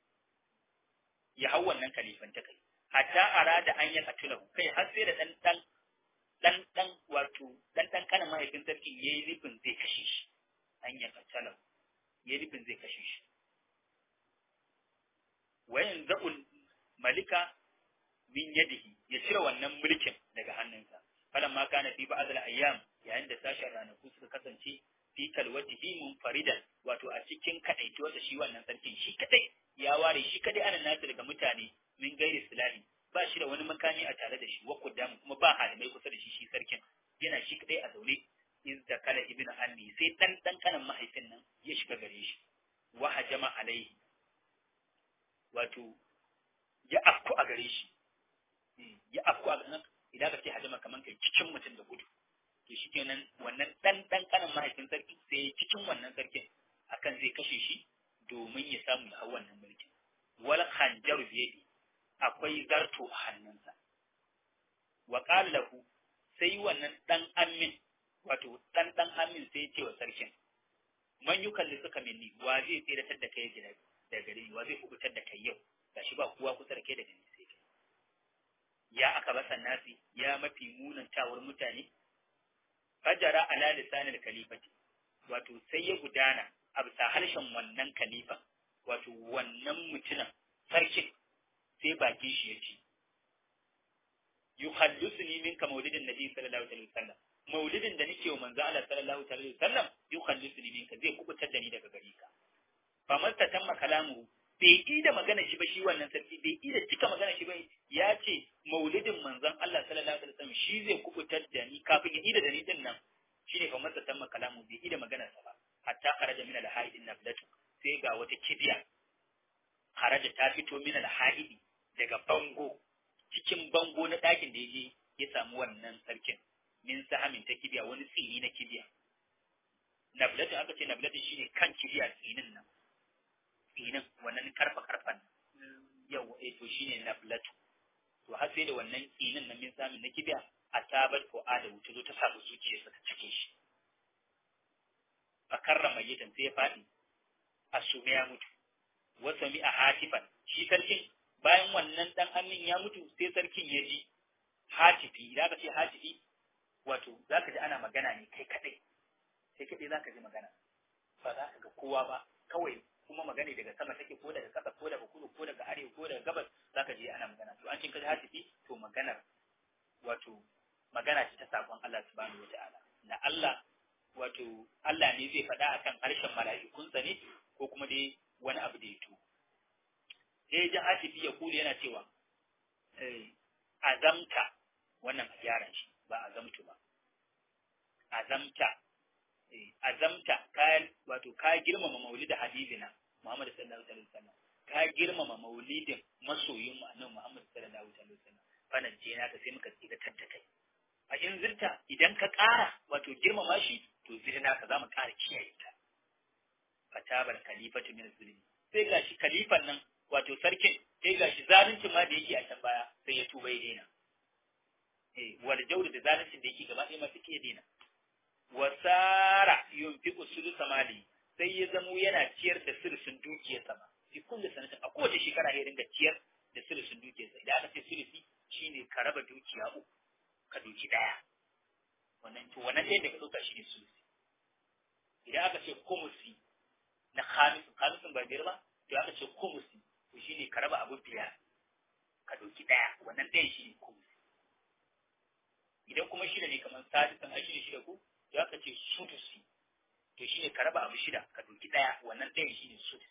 ya hau wannan kalifan ta kai hatta arada an ya katulahu kai har sai da dan dan dan dan wato dan dan kana mahaifin sarkin yayi nufin zai kashe shi an ya katulahu yayi nufin zai kashe shi wayan za'ul malika min yadihi ya cire wannan mulkin daga hannunsa falan ma kana fi ba'd al-ayyam yayin da sashen ranaku suka kasance fi kalwatihi munfaridan wato a cikin kadaituwarsa shi wannan sarkin shi kadai ya ware shi kadai ana nasu daga mutane min gairi silahi ba shi da wani makami a tare da shi wa kudamu kuma ba halimai kusa da shi shi sarkin yana shi kadai a zaune iz da kala ibnu anni sai dan dan kanan mahaifin nan ya shiga gare shi wa hajama alaihi wato ya afku a gare shi ya afku a ganin idan ka ce hajama kaman kai cikin mutum da gudu to shi kenan wannan dan dan kanan mahaifin sarki sai cikin wannan sarkin akan zai kashe shi domin ya samu ya hau wannan mulkin wal khanjaru biyadi akwai zarto a hannunsa wa qala lahu sai wannan dan amin wato dan dan amin sai ya ce wa sarkin man yukalli suka minni wa zai tsiratar da kai gida da gare ni wa zai kubutar da kai yau gashi ba kowa kusa da kai daga ni sai kai ya aka basa nasi ya mafi munan tawar mutane fajara ala lisanil kalifati wato sai ya gudana a bisa harshen wannan kalifa wato wannan mutumin sarkin sai bakin shi ya ce yukhallisuni minka maulidin nabi sallallahu alaihi wasallam maulidin da nake wa manzo Allah sallallahu alaihi wasallam yukhallisuni minka zai kubutar da ni daga gare ka fa masta tamma kalamu bai yi da magana shi ba shi wannan sarki bai yi da cika magana shi ba ya ce maulidin manzon Allah sallallahu alaihi wasallam shi zai kubutar da ni kafin ya yi da ni din nan shine fa masta tamma kalamu bai yi da magana sa ba hatta kharaja min al-haidin nablatu sai ga wata kibiya kharaja ta fito min al-haidi daga bango cikin bango na ɗakin da yaje ya samu wannan sarkin min sahamin ta kibiya wani tsini na kibiya nablatu aka ce nablatu shine kan kibiya tsinin nan tsinin wannan karfa karfan yau eh to shine nablatu to har sai da wannan tsinin nan min samin na kibiya a sabar ko ada wuta zo ta samu zuciyarsa ta cike shi a karrama yitan sai ya faɗi a sume ya mutu wasa mi a hatifan shi sarkin bayan wannan dan amin ya mutu sai sarkin ya ji hatifi idan ka ce hatifi wato zaka ji ana magana ne kai kadai sai kadai zaka ji magana ba za ka ga kowa ba kawai kuma magana daga sama take ko daga ƙasa ko daga kudu ko daga arewa ko daga gabas zaka je ana magana to an cin kaji hatifi to maganar wato magana ce ta sakon Allah subhanahu wataala na Allah wato Allah ne zai faɗa akan harshen mala'ikunsa ne ko kuma dai wani abu da ya to sai ji hatifi ya kula yana cewa azamta wannan a gyaran shi ba azamtu ba azamta azamta ka wato ka girmama maulidin habibina Muhammad sallallahu alaihi wasallam ka girmama maulidin masoyin mu annabi Muhammad sallallahu alaihi wasallam fana je na ka sai muka tsira tanta kai a in zirta idan ka ƙara wato girmama shi to zirna ka zamu ƙara kiyaye ta fatabar khalifatu min zulmi sai gashi khalifan nan wato sarkin sai gashi zalunci ma da yake a can baya sai ya tuba ya daina eh wal jawr da zaluncin da yake gaba ɗaya ma sai ya daina wasara yunfiqu sulusa mali sai ya zamo yana ciyar da sulusun dukiyar sama fi kullu sanatin a kowace shekara ya dinga ciyar da sulusun dukiyar sa idan aka ce sulusi shine ka raba dukiya uku ka doki daya wannan to wannan ɗayan da ka ɗauka shine sulusi idan aka ce kumusi na khamisin khamisin ba biyar ba to aka ce kumusi to shine ka raba abu biyar ka doki daya wannan ɗayan shine kumusi idan kuma shida ne kamar sadisan ai shine shida ko to aka ce sudusi to shine ka raba abu shida ka doki daya wannan ɗayan shine sudusi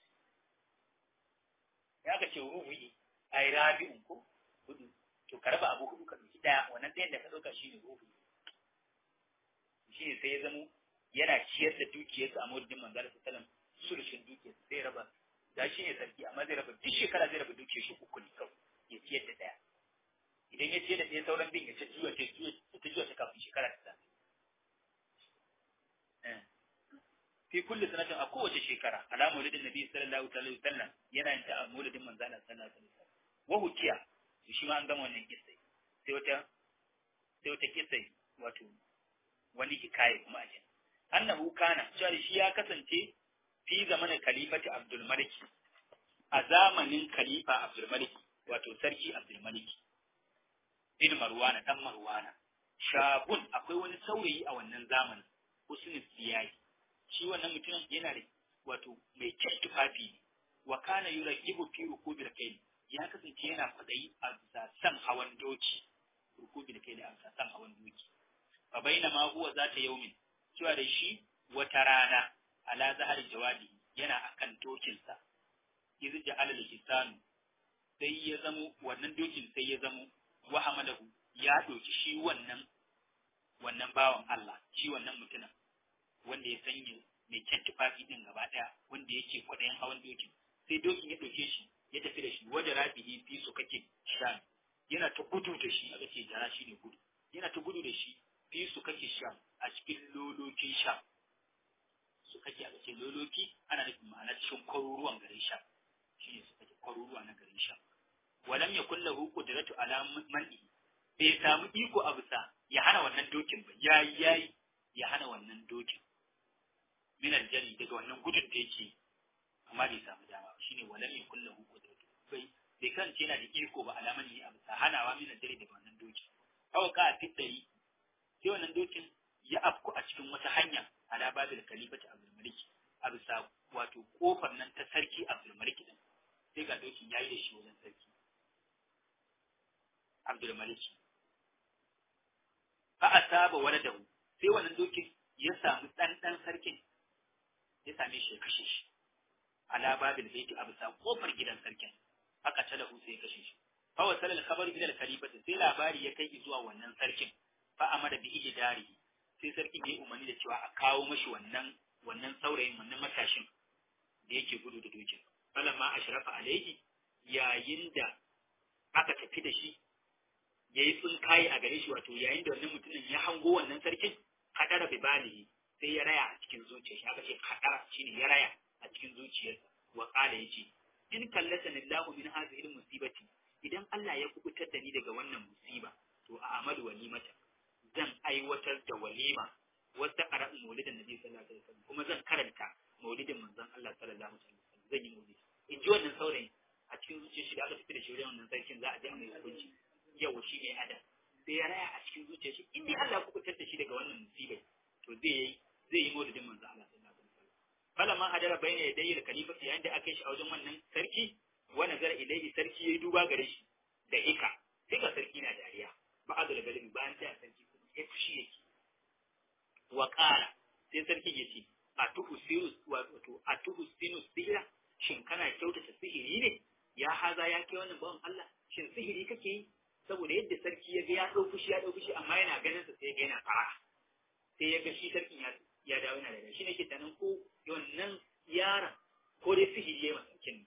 ya aka ce rubu'i ai rabi'un ko hudu to ka raba abu hudu ka doki daya wannan ɗayan da ka ɗauka shine rubu'i shine sai ya zamo yana ciyar da dukiyarsa a murdin manzara sallam sulushin dukiyarsa sai raba da shi ne sarki amma zai raba duk shekara zai raba dukiyar shi uku ne kawai ya ciyar da daya idan ya ciyar da ɗaya sauran bin ya ce juya ta juya ta juya ta kafin shekara ta zafi fi kulli sanatin a kowace shekara ala maulidin nabi sallallahu alaihi wasallam yana yin ta a maulidin manzana sallallahu alaihi wasallam wa hukiya shi ma an gama wannan kissa sai wata sai wata kissa wato wani hikaye kuma a jin annahu kana cewa shi ya kasance fi zamanin kalifati Abdul Malik a zamanin khalifa Abdul Malik wato sarki Abdul Malik bin Marwana dan Marwana shabun akwai wani saurayi a wannan zamanin husnul siyayi shi wannan mutumin yana da wato mai kyan tufafi wa kana yurakibu fi rukubil kayl ya kasance yana fadayi a bisa san hawan doki rukubil kayl a bisa san hawan doki fa bainama huwa zata yaumin cewa da shi wata rana ala zahar jawadi yana akan dokinsa izu ja'ala al-hisanu sai ya zamo wannan dokin sai ya zamo wa hamalahu ya doki shi wannan wannan bawan Allah shi wannan mutumin wanda ya sanya mai kyan tufafi din gaba daya wanda yake kwaɗayin hawan dokin sai dokin ya ɗauke shi ya tafi da shi wajen rabihi fi su kake sha yana ta gudu da shi aka ce jara shi ne gudu yana ta gudu da shi fi su kake sha a cikin lolokin sha su kake aka ce loloki ana nufin ma'ana cikin kwaruruwan garin sha shi ne su kake kwaruruwa na garin sha walam ya kulla huku da ratu ala man'i bai samu iko a bisa ya hana wannan dokin ba yayi yayi ya hana wannan dokin min aljari daga wannan gudun da yake amma bai samu dama ba shine walam ya kulla huku da ratu bai bai kan ce yana da iko ba alaman yi a bisa hanawa min aljari daga wannan dokin kawai ka a fitari sai wannan dokin ya afku a cikin wata hanya ala babil kalifati abdul malik a bisa wato kofar nan ta sarki abdul malik din sai ga dokin yayi da shi wajen sarki abdul malik fa asaba waladahu sai wannan dokin ya samu dan dan sarkin ya same shi ya kashe shi ala babil baiti a bisa kofar gidan sarkin aka talahu sai ya kashe shi fa wasala al-khabar ila al-khalifati sai labari ya kai zuwa wannan sarkin fa amara bi ijdari sai sarkin ya umarni da cewa a kawo mashi wannan wannan saurayin wannan matashin da yake gudu da dokin falamma ashrafa alaihi yayin da aka tafi da shi yayi tsinkaye a gare shi wato yayin da wannan mutumin ya hango wannan sarkin kadara bi balihi sai ya raya a cikin zuciyar shi aka ce kadara shine ya raya a cikin zuciyarsa wa qala yace in kallata lillahu min hadhihi musibati idan Allah ya kubutar da ni daga wannan musiba to a amalu walimata zan aiwatar da walima wata ƙara'in maulidin nabi sallallahu alaihi wasallam kuma zan karanta maulidin manzon Allah sallallahu alaihi wasallam zan yi maulidi in ji wannan saurayin a cikin zuciyar shi da aka tafi da shi wajen wannan sarkin za a je mai hukunci yawa shi ne adam sai ya raya a cikin zuciyar shi in dai Allah ya kubutar da shi daga wannan musibai to zai yi zai yi maulidin manzo Allah sallallahu alaihi wasallam falamma hadara bayna yadayhi al-khalifa yayin da aka yi shi a wajen wannan sarki wa nazara ilayhi sarki yayi duba gare shi da ika sai ga sarki na dariya ba'adu da galibi bayan sai sarki kuma ya fushi yake wa qala sai sarki ya ce a tuhu sirus wato a tuhu sinus sihira shin kana kyautata sihiri ne ya haza ya kai wannan bawan Allah shin sihiri kake yi saboda yadda sarki ya ga ya dau fushi ya dau fushi amma yana ganin sa sai ya ga yana fara sai ya ga shi sarkin ya ya dawo yana da shi ne ke tanan ko wannan yaron ko dai sihiri yayi masa sarkin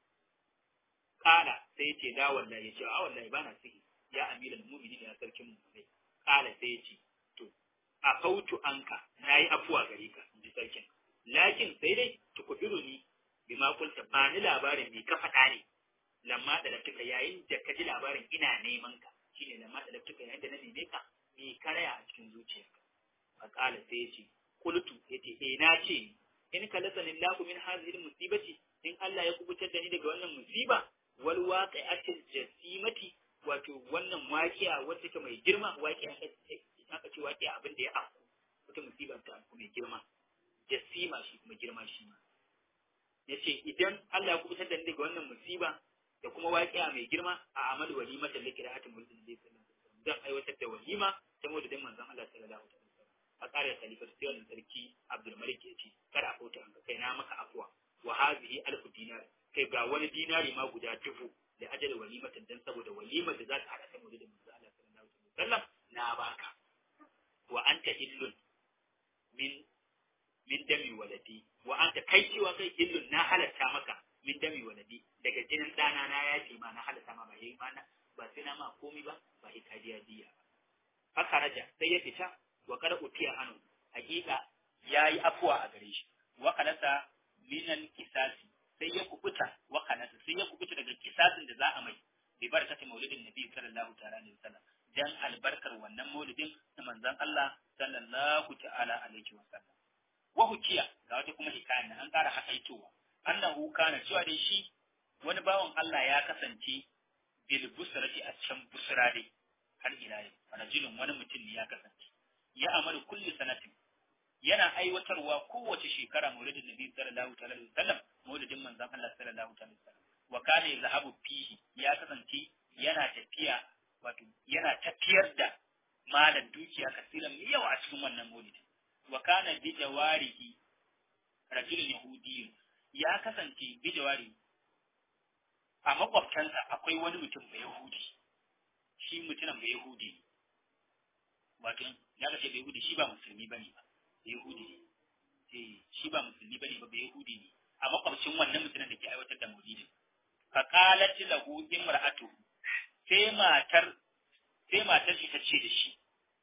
kala sai ya ce da wallahi ya ce a wallahi ba na sihiri ya amiral mu'minin ya sarkin mu'minai kala sai ya ce to a fautu anka nayi afuwa gare ka inji sarkin lakin sai dai tukubiru ni bima kulta ba ni labarin me ka faɗa ne lamma da laftuka yayin da ka ji labarin ina neman ka shine lamma da laftuka yayin da na neme ka me karaya a cikin zuciyarka fa kala sai ya ce kultu yace eh na ce in kalasani Allahu min hadhihi musibati in Allah ya kubutar da ni daga wannan musiba wal waqi'atil jasimati wato wannan waqi'a wacce take mai girma waqi'a aka ce waqi'a abin da ya afku wata musiba ta afku mai girma jasima shi kuma girma shi ma yace idan Allah ya kubutar da ni daga wannan musiba da kuma waqi'a mai girma a amal walimata likiratin mulkin da sallallahu alaihi wasallam zan aiwatar da walima ta maulidin manzon Allah sallallahu alaihi wasallam a ƙarin khalifa sai wannan sarki Abdul Malik ya ce kada a kauta hanka kai na maka afuwa wa hazihi alfu dinar kai ga wani dinari ma guda dubu da ajal walimatan dan saboda walimar da za ta hada ta maulidin manzo Allah sallallahu alaihi wasallam na baka wa anta illun min min dami waladi wa anta kai cewa kai illun na halatta maka min dami waladi daga jinin dana na yafi ma na halatta ma ba yayi ma na ba sai na ma komai ba ba hikadiya diya ba haka raja sai ya fita wa kada utiya anu hakika yayi afuwa a gare shi wa kalasa minan kisasi sai ya kubuta wa kalasa sai ya kubuta daga kisasin da za a mai bi barakati maulidin nabi sallallahu ta'ala alaihi wasallam dan albarkar wannan maulidin na manzon Allah sallallahu ta'ala alaihi wasallam wa hukiya ga wata kuma hikaya an ƙara hakaitowa annahu kana cewa dai shi wani bawan Allah ya kasance bil busrati a can busra dai har ila yau rajulun wani mutum ne ya kasance ya amalu kulli sanatin yana aiwatarwa kowace shekara maulidin nabi sallallahu alaihi wasallam maulidin manzon Allah sallallahu alaihi wasallam wa kana yazhabu fihi ya kasance yana tafiya wato yana tafiyar da malan dukiya kasiran mai yawa a cikin wannan maulidin wa kana bi jawarihi rajulun yahudiyyun ya kasance bi jawari a makwabtansa akwai wani mutum bai yahudi shi mutumin bai yahudi ne wato ya kace bai yahudi shi ba musulmi bane ba bai yahudi ne eh shi ba musulmi bane ba bai yahudi ne a makwabcin wannan mutumin da ke aiwatar da maulidin fa qalat lahu imra'atu sai matar sai matar shi ta ce da shi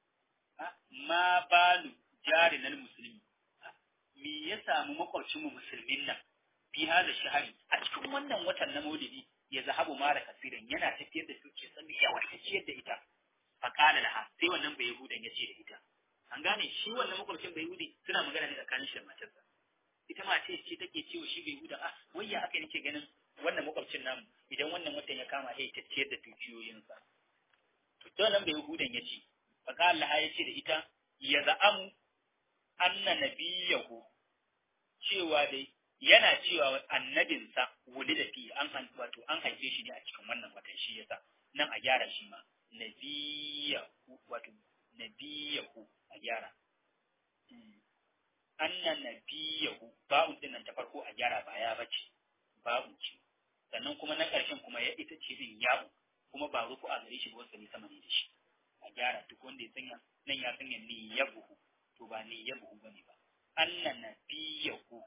ma balu jarinal musulmi me ya samu makwabcin mu musulmin nan fi hada shahari a cikin wannan watan na maulidi ya zahabu mara kasiran yana tafiyar da suke sami yawa ta ciyar da ita fa qala laha sai wannan bai yahudan ya ce da ita an gane shi wannan makwabcin bai yahudi suna magana ne tsakanin shi da matarsa ita ma ce ce take cewa shi bai yahuda ah wayya aka nake ganin wannan makwabcin namu idan wannan watan ya kama sai ta ciyar da dukiyoyinsa to to nan bai yahudan ya ce fa qala laha ya ce da ita ya za'amu anna nabiyahu cewa dai yana cewa annabinsa wuli da fi an wato an haife shi ne a cikin wannan watan shi yasa nan a gyara shi ma nabiyahu wato nabiyahu a gyara anna nabiyahu ba'un din nan ta farko a gyara ba ya bace ba'un ce sannan kuma na ƙarshen kuma ya ita ce din yawo kuma ba ruku a gare shi ba wasu sama ne da shi a gyara duk wanda ya sanya nan ya sanya ni yabuhu to ba ni yabuhu bane ba anna nabiyahu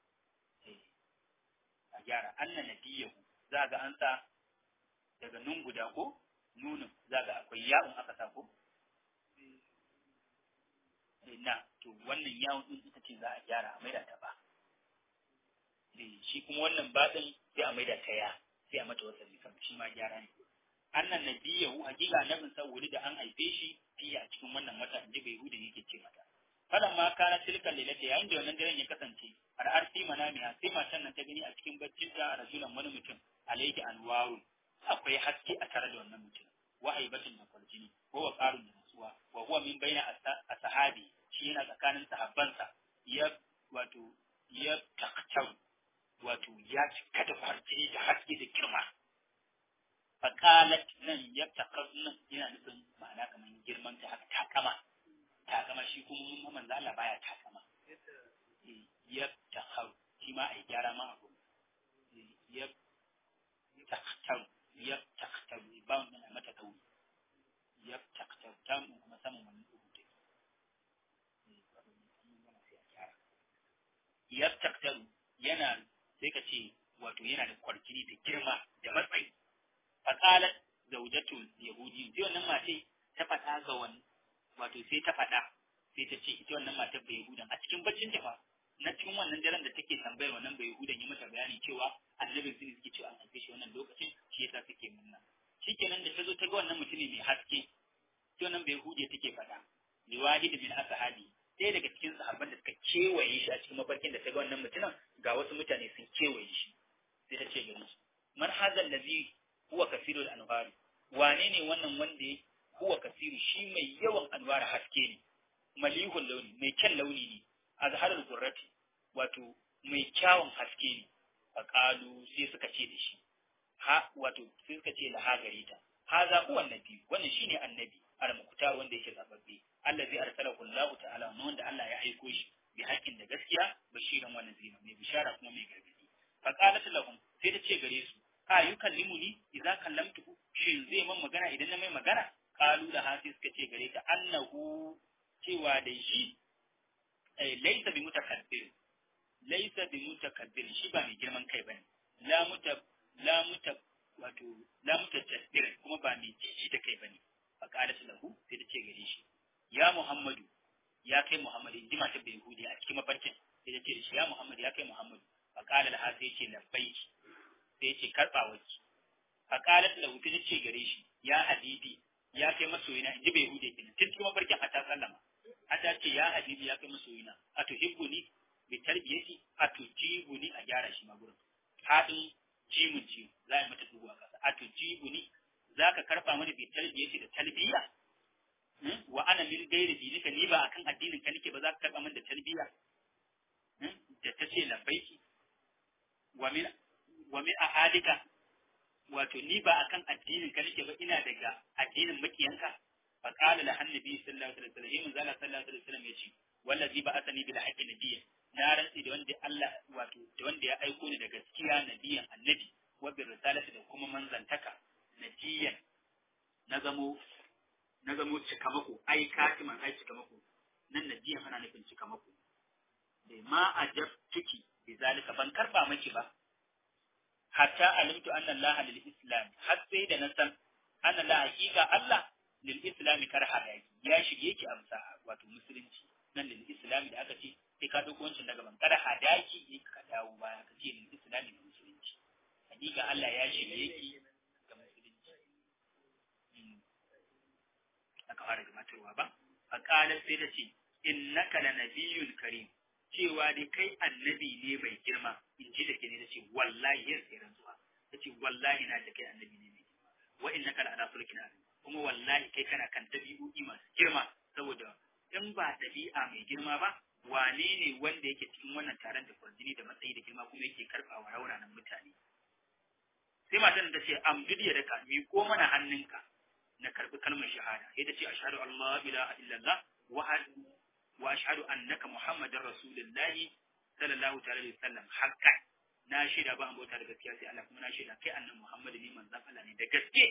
a gyara anna nabiyahu za ga an sa daga nun guda ko nunin za ga akwai ya'un aka sa ko na to wannan yawon din ita ce za a gyara a maida ta ba shi kuma wannan baɗin sai a maida ta ya sai a mata wasa sama shi ma gyara ne annan nabiyahu hakika annabin sa wuri da an haife shi fiye a cikin wannan wata inji bai hudu yake ce mata falan ma kana tilka lilata yayin da wannan daren ya kasance har arfi manamiya sai matan nan ta gani a cikin baccin ta rasulan wani mutum alayhi anwarun akwai haske a tare da wannan mutum wa aibatin da kwarjini ko wa qarun da nasuwa wa huwa min baina ashabi shi yana tsakanin sahabbansa ya wato ya taktar wato ya cika da kwarjini da haske da girma faqalat nan ya takar nan yana nufin ma'ana kamar girman ta haka takama takama shi kuma mun manzo Allah baya takama ya takar shi ma ai gyara ma abu ya taktar ya taktar ba mun mata kauri ya taktar ta mun kuma samun wani dubu take ya taktar yana sai ka ce wato yana da kwarjini da girma da matsayi faqalat zawjatul yahudi sai wannan mace ta faɗa ga wani wato sai ta faɗa sai ta ce ita wannan matar bai yahudan a cikin baccin ta fa na cikin wannan daren da take tambayar wannan bai yahudan ya mata bayani cewa annabi sun suke cewa an haife shi wannan lokacin shi yasa suke munna shikenan da ta zo ta ga wannan mutumin mai haske sai wannan bai yahudiya take faɗa liwahid bin ashabi ɗaya daga cikin sahabban da suka kewaye shi a cikin mafarkin da ta ga wannan mutumin ga wasu mutane sun kewaye shi sai ta ce gari shi man hazal ladhi huwa kasirul anwar wane ne wannan wanda huwa kasiru shi mai yawan anwar haske ne malihul launi mai kyan launi ne azharul qurrati wato mai kyawun haske ne faqalu sai suka ce da shi ha wato sai suka ce la ha gare ta haza huwa annabi wannan shine annabi al-muqtar wanda yake zababbe allazi arsalahu Allah ta'ala wanda Allah ya aiko shi bi haƙƙin da gaskiya bashiran wa nazira mai bishara kuma mai gargadi faqalat lahum sai ta ce gare su a yukallimuni idza kallamtuhu shin zai man magana idan na mai magana qalu da hasi suka ce gare ta annahu cewa da shi eh laysa bi mutakabbir laysa bi mutakabbir shi ba mai girman kai bane la muta la muta wato la mutajabbir kuma ba mai jiji da kai bane fa qalat lahu sai ta ce gare shi ya muhammadu ya kai muhammadu in ji mata bai yahudi a cikin mafarkin sai ta ce da shi ya muhammadu ya kai muhammadu fa qala laha sai ce labbaiki sai ce karba waki fa qalat lahu sai ta ce gare shi ya habibi ya kai masoyina in ji bai yahudi kenan tun cikin mafarkin a ta sallama a ta ce ya habibi ya kai masoyina a tuhibbuni bi tarbiyati a tujibuni a gyara shi ma gurin hadin jimun ci za a mata dubu a kasa a tujibuni za ka karba mani bi tarbiyati da talbiya wa ana min gairi dinika ni ba akan addinin ka nake ba za ka karba min da talbiya da ta ce labbaiki wa min wa min ahadika wato ni ba akan addinin ka nake ba ina daga addinin makiyanka fa qala la annabi sallallahu alaihi wasallam yin zalla sallallahu alaihi wasallam yace wallazi ba asani bil haqqi nabiyyan na rantsi da wanda Allah wato da wanda ya aiko ni da gaskiya nabiyan annabi wa bi risalati da kuma manzantaka nabiyan na zamo na zamo cikamako ai katiman ai cikamako nan nabiyan ana nufin cikamako bai ma ajabtuki bi zalika ban karba miki ba hatta alimtu anna Allah lil islam har sai da na san anna la haqiqa Allah lil islam karha yaki ya shige ki amsa wato musulunci nan lil islam da aka ce sai ka dauko wancan daga ban karha daki in ka dawo baya ka ce lil islam da musulunci hakika Allah ya shige ki ga musulunci aka fara gabatarwa ba a kalar sai ta ce innaka lanabiyyun karim cewa dai kai annabi ne mai girma in ji da ke ne ta ce wallahi yin sai rantsuwa ta ce wallahi na da kai annabi ne mai girma wa innaka la ala sulkin azim kuma wallahi kai kana kan dabi'o'i masu girma saboda in ba dabi'a mai girma ba wane ne wanda yake cikin wannan taron da kwarjini da matsayi da girma kuma yake karɓawa rauranan mutane sai matan ta ce amdudiya da ka miƙo mana hannunka na karɓi kalmar shahada sai ta ce ashhadu an la ilaha illallah wa wa ashhadu annaka muhammadar rasulullahi sallallahu ta'ala alaihi wasallam haqqan na shaida ba an bauta da gaskiya sai Allah kuma na shaida kai annabi Muhammad ne manzon Allah ne da gaske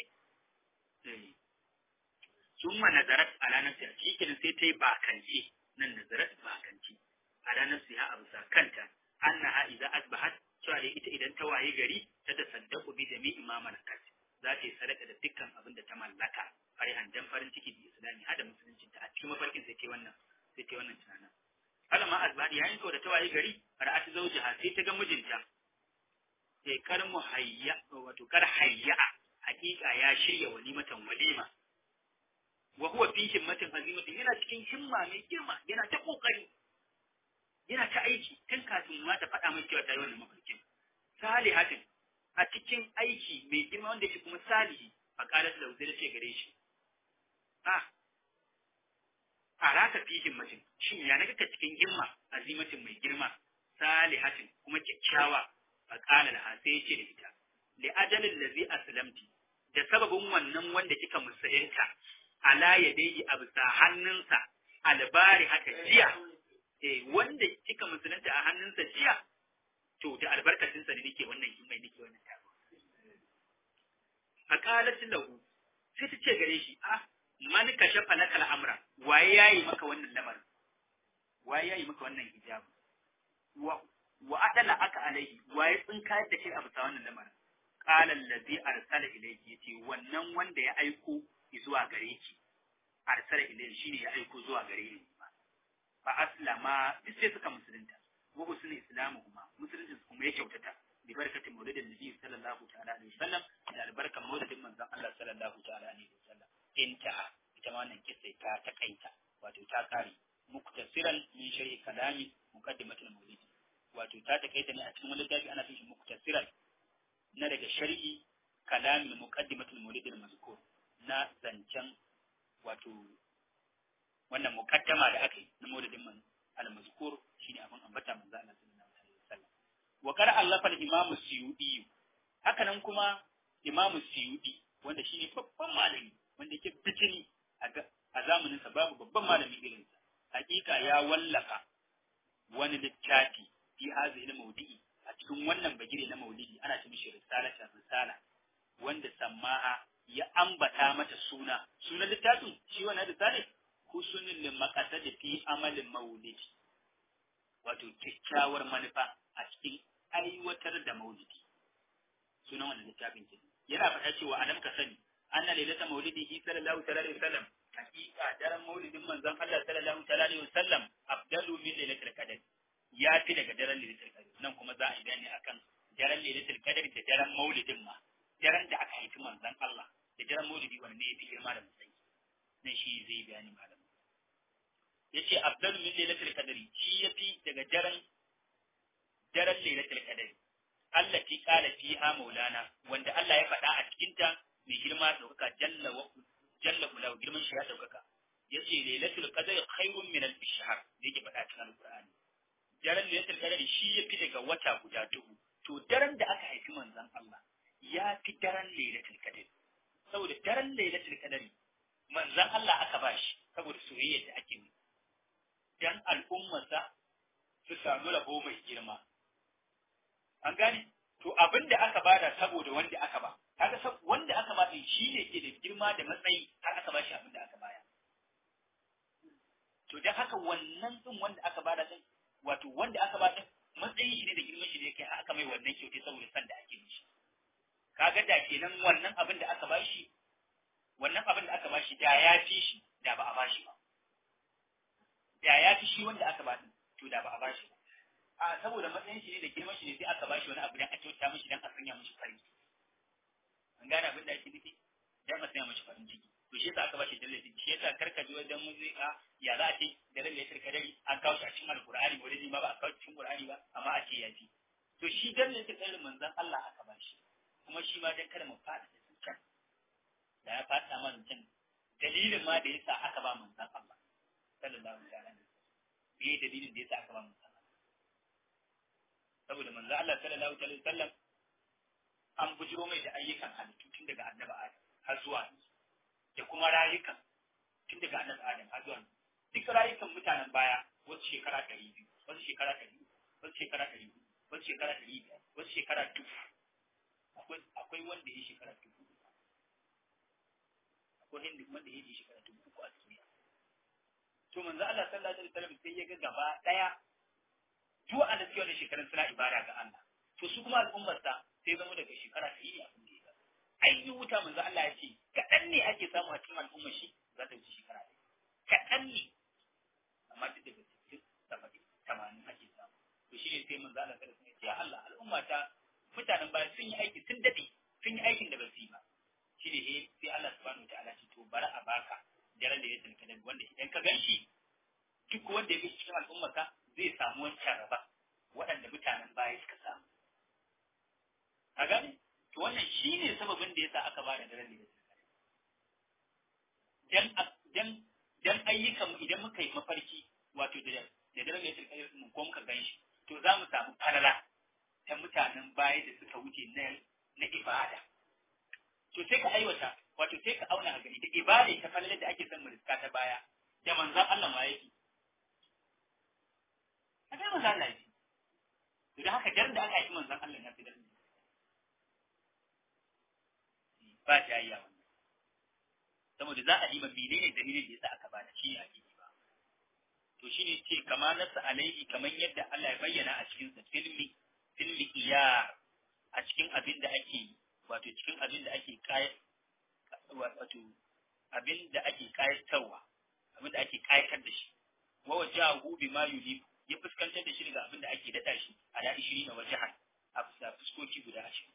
summa nazarat ala nafsi a cikin sai ta yi bakance nan nazarat bakance ala nafsi ha abu kanta annaha idza asbahat cewa dai ita idan ta waye gari ta da saddaku bi jami'i ma malakat za ta yi sadaka da dukkan abin da ta mallaka farihan dan farin ciki bi islami hada musulunci ta a cikin mafarkin sai ta wannan sai ta wannan tunanin alama azbadi yayin ko da ta waye gari ra'at zawjiha sai ta ga mijinta sai kar muhayya wato kar hayya hakika ya shirya walimatan walima wa huwa fi himmatin azimatin yana cikin himma mai girma yana ta kokari yana ta aiki tun kafin ma ta faɗa mai cewa ta yi wannan mafarkin salihatin a cikin aiki mai girma wanda yake kuma salihi a ƙarar da zai ce gare shi a a raka fi himmatin shin ya naga ka cikin himma azimatin mai girma salihatin kuma kyakkyawa a ƙalar ha sai ce da ita li ajalin lazi aslamti da sababin wannan wanda kika musayinta ala yadayhi a bisa hannunsa albari haka jiya eh wanda kika musulunta a hannunsa jiya to da albarkacinsa ne nake wannan himmai nake wannan taro a kalatin lahu sai ta ce gare shi ah man kashafa laka al'amra waye yayi maka wannan lamarin waye yayi maka wannan hijabu wa wa adala aka alaihi waye tsinkayar da kai a bisa wannan lamarin qala allazi arsala ilayki yace wannan wanda ya aiko zuwa gare ki arsala ilayhi shine ya aiko zuwa gare ni fa aslama duk sai suka musulunta wa husnul islamu kuma musulunci kuma ya kyautata bi barkatin maulidin nabi sallallahu ta'ala alaihi wasallam da albarkan maulidin manzon Allah sallallahu ta'ala alaihi wasallam inta ita ma wannan kissa ta takaita wato ta kare muktasiran min sharhi kalami muqaddimatul maulid wato ta takaita ne a cikin wani littafi ana cikin muktasiran na daga sharhi kalamin muqaddimatul maulid al-mazkur na zancen wato wannan mukaddama da aka yi na maulidin man al-mazkur shine abin ambata manzo Allah sallallahu alaihi wasallam wa qara allafa al-imam suyudi haka nan kuma imam suyudi wanda shine babban malami wanda yake bijini a zamanin sa babu babban malami irin sa hakika ya wallafa wani littafi fi hadhihi al-mawdi'i a cikin wannan bagire na maulidi ana ce mishi risalatan risala wanda sammaha ya ambata mata suna sunan littafin shi wannan risale husnul maqasad fi amalin maulidi wato kyakkyawar manufa a cikin aiwatar da maulidi sunan wannan littafin ke yana faɗa cewa adam ka sani anna lailata maulidihi sallallahu alaihi wasallam hakika daren maulidin manzon Allah sallallahu alaihi wasallam afdalu min lailatul qadr ya fi daga daren lailatul qadr nan kuma za a yi gani akan daren lailatul qadr da daren maulidin ma daren da aka haifi manzon Allah da daren maulidi wanda ne ya fi girma da matsayi nan shi zai bayani malam yace afdalu min lailatul qadri shi yafi daga daren daren lailatul qadri allati qala fiha maulana wanda Allah ya faɗa a cikin ta mai girma daukaka jalla wa jalla kula girman shi ya daukaka yace lailatul qadri khairun min alf shahr da yake faɗa cikin alqur'ani daren lailatul qadri shi yafi daga wata guda dubu to daren da aka haifi manzon Allah ya fi daren lailatul qadri saboda daren lailatul qadri manzon Allah aka bashi saboda soyayyar da ake yi dan al'ummarsa su samu rabo mai girma. An gane? To abin da aka bada saboda wanda aka ba, kaga wanda aka ba shi ne ke da girma da matsayi har aka ba shi abin da aka baya. To dan haka wannan din wanda aka bada din, wato wanda aka ba din matsayi shi ne da girman shi ne kai har aka mai wannan kyautai saboda san da ake mishi. Kaga da kenan wannan abin da aka ba shi, wannan abin da aka ba shi da ya fi shi da ba a ba shi ba. da ya fi shi wanda aka ba to da ba a bashi ba a saboda matsayin shi ne da girman shi ne sai aka bashi wani abu dan a kyauta mishi dan a sanya mishi farin ciki an gane abin da ake nufi dan a sanya mishi farin ciki to shi yasa aka bashi dalili shi yasa karka ji wajen muzika ya za a ce da lalle ya tarka dare an kawo shi a cikin alqur'ani ko dai ma ba a kawo cikin qur'ani ba amma a ce ya fi to shi dan ne ta tsarin manzon Allah aka bashi kuma shi ma dan kada mu fada da zuciya da ya fada ma zuciya dalilin ma da yasa aka ba manzon Allah sallallahu alaihi wasallam me dalilin da yasa aka ba mu sallah saboda manzo Allah sallallahu alaihi wasallam an bujiro mai da ayyukan halittu tun daga annabi Adam har zuwa da kuma rayukan tun daga annabi Adam har zuwa duk rayukan mutanen baya wasu shekara ɗari biyu wasu shekara ɗari wasu shekara ɗari wasu shekara ɗari biyar wasu shekara dubu akwai wanda ya shekara dubu akwai wanda ya yi shekara dubu uku a duniya to manzo Allah sallallahu alaihi wasallam sai ya ga gaba daya duk wanda suke wannan shekarun suna ibada ga Allah to su kuma al'ummar sa sai zama daga shekara ta yi abin da ya ai yi wuta manzo Allah ya ce kaɗan ne ake samu a cikin al'ummar shi za ta wuce shekara ɗaya kaɗan ne amma duk daga cikin saba'in tamanin ake samu to shi ne sai manzo Allah sallallahu alaihi wasallam ya ce ya Allah al'umma ta mutanen baya sun yi aiki sun dade sun yi aikin da ba su yi ba shi ne sai Allah subhanahu wa ta'ala ce to bari a baka daren lailatul qadr wanda idan ka ganshi duk wanda ya bi cikin al'ummarka zai samu wancan raba waɗanda mutanen baya suka samu a gane to wannan shine sababin da yasa aka bada daren lailatul qadr dan dan dan ayyukan idan muka yi mafarki wato da da daren lailatul qadr mun ko muka ganshi to za mu samu falala ta mutanen baya da suka wuce na na ibada to sai ka aiwata wato sai ka auna a gani da ibada ta falalar da ake son mu riska ta baya da manzon Allah ma yake a ga manzon Allah yake to da haka dar da aka yi manzon Allah na fi dar ba jayya wannan saboda za a yi ma menene dalilin da yasa aka bada shi a gidi ba to shine ce kama nasa alaihi kamar yadda Allah ya bayyana a cikin sa filmi filmi iyar a cikin abin da ake wato cikin abin da ake kai wato abin da ake kayatarwa abin da ake kayatar da shi wa wajahu bima yulib ya fuskantar da shi daga abin da ake dada shi a da 20 na wajahan a fuska fuskoki guda 20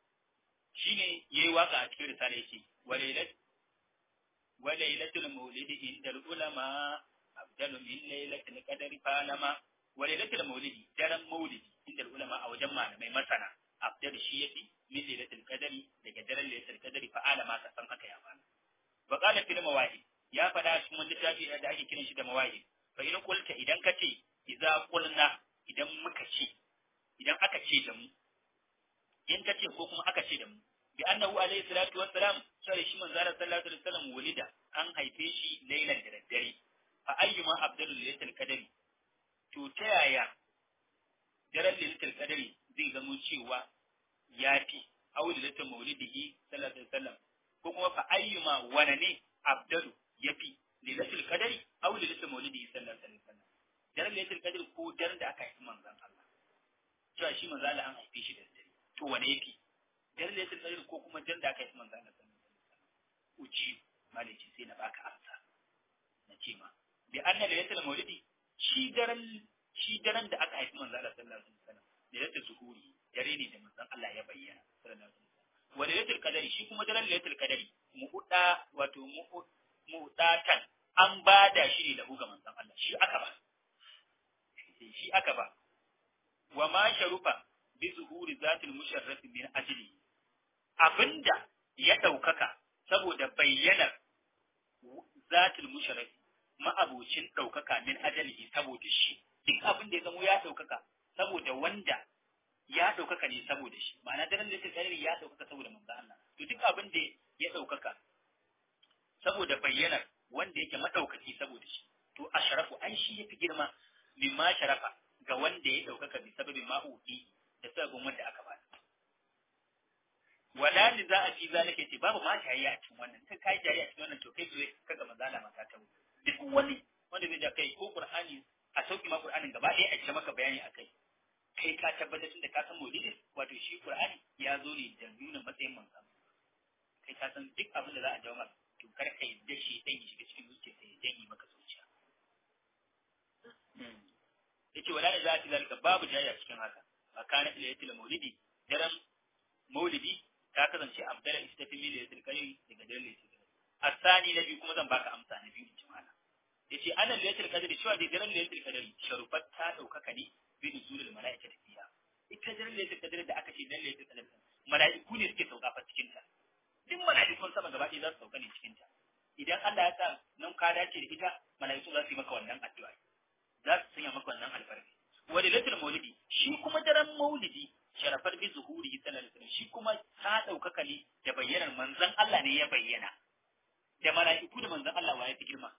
shine yayi waka a cikin risala yake walailat walailatul maulidi inda ulama abdalu min lailatul qadri falama walailatul maulidi daren maulidi inda ulama a wajen malamai masana abdalu shi yafi min lailatul qadri daga daren lailatul qadri fa alama ka san haka ya bana wa qala fil mawahid ya fada cikin wani littafi da ake kiran shi da mawahid fa in qulta idan ka ce idza qulna idan muka ce idan aka ce da mu in ka ce ko kuma aka ce da mu bi annahu alayhi salatu wassalam sai shi manzo Allah sallallahu alaihi wasallam wulida an haife shi lailan da daddare fa ayyuma abdul lailatul qadri to ta yaya daren lailatul qadri zai zamo cewa yafi aulilatul maulidihi sallallahu alaihi wasallam ko kuma fa ayyuma wana ne abdalu yafi lailatul qadri aulilatul maulidihi sallallahu alaihi wasallam daren lailatul qadri ko daren da aka haifi manzon Allah cewa shi manzo Allah an haife shi da dare to wane yafi daren lailatul qadri ko kuma daren da aka haifi manzon Allah sallallahu alaihi wasallam uji malaki sai na baka amsa na ce ma bi anna lailatul maulidi shi daren shi daren da aka haifi manzo Allah sallallahu alaihi wasallam lailatul zuhuri dare ne da manzon Allah ya bayyana sallallahu alaihi wasallam wa lailatul qadari shi kuma daren lailatul qadari mu'uda wato mu'udatan an bada shi ne da ga manzon Allah shi aka ba shi aka ba wa ma sharufa bi zuhuri zatil musharraf min ajli abinda ya daukaka saboda bayyanar zatil musharraf ma'abucin daukaka min ajalihi saboda shi duk abin da ya zamo ya daukaka saboda wanda ya ɗaukaka ne saboda shi ma'ana daren da tsari ya ɗaukaka saboda manzo Allah to duk abin da ya ɗaukaka saboda bayyanar wanda yake madaukaki saboda shi to ashrafu an shi yafi girma mimma sharafa ga wanda ya ɗaukaka bi sababin ma'uki da sababin wanda aka ba wala ni za a fi zalika ce babu ma jayayya a cikin wannan kai kai jayayya a cikin wannan to kai zo kaga manzo Allah maka ta duk wani wanda zai da kai ko Qur'ani a sauki ma Qur'anin gaba ɗaya a ce maka bayani akai kai ka tabbatar da ka san maulidin wato shi Qur'ani ya zo ne da nuna matsayin manzon kai ka san duk abin da za a jawo maka to kar ka yadda shi dan ya shiga cikin zuciya sai ya janye maka zuciya yace wala da za ta zalika babu jayya cikin haka makana ilayatul maulidi daren maulidi ta kasance abdala istafi min ilayatul kalim daga daren ilayatul asani na biyu kuma zan baka amsa na biyu in ji mana yace anan ilayatul qadri cewa da daren ilayatul qadri sharufat ta daukaka ne bi nuzulul malaikati fiha ita daren ilayatul qadri da aka ce daren ilayatul qadri malaiku ne suke sauka fa cikin ta duk malaikun sama gaba ɗaya za su sauka ne cikin ta idan Allah ya sa nan ka dace da ita malaiku za su yi maka wannan addu'a za su sanya maka wannan alfarki wa lailatul maulidi shi kuma daren maulidi sharafar bi zuhuri sallallahu alaihi wasallam shi kuma ta daukaka ne da bayyanar manzon Allah ne ya bayyana da mala'iku da manzon Allah wa ya fi girma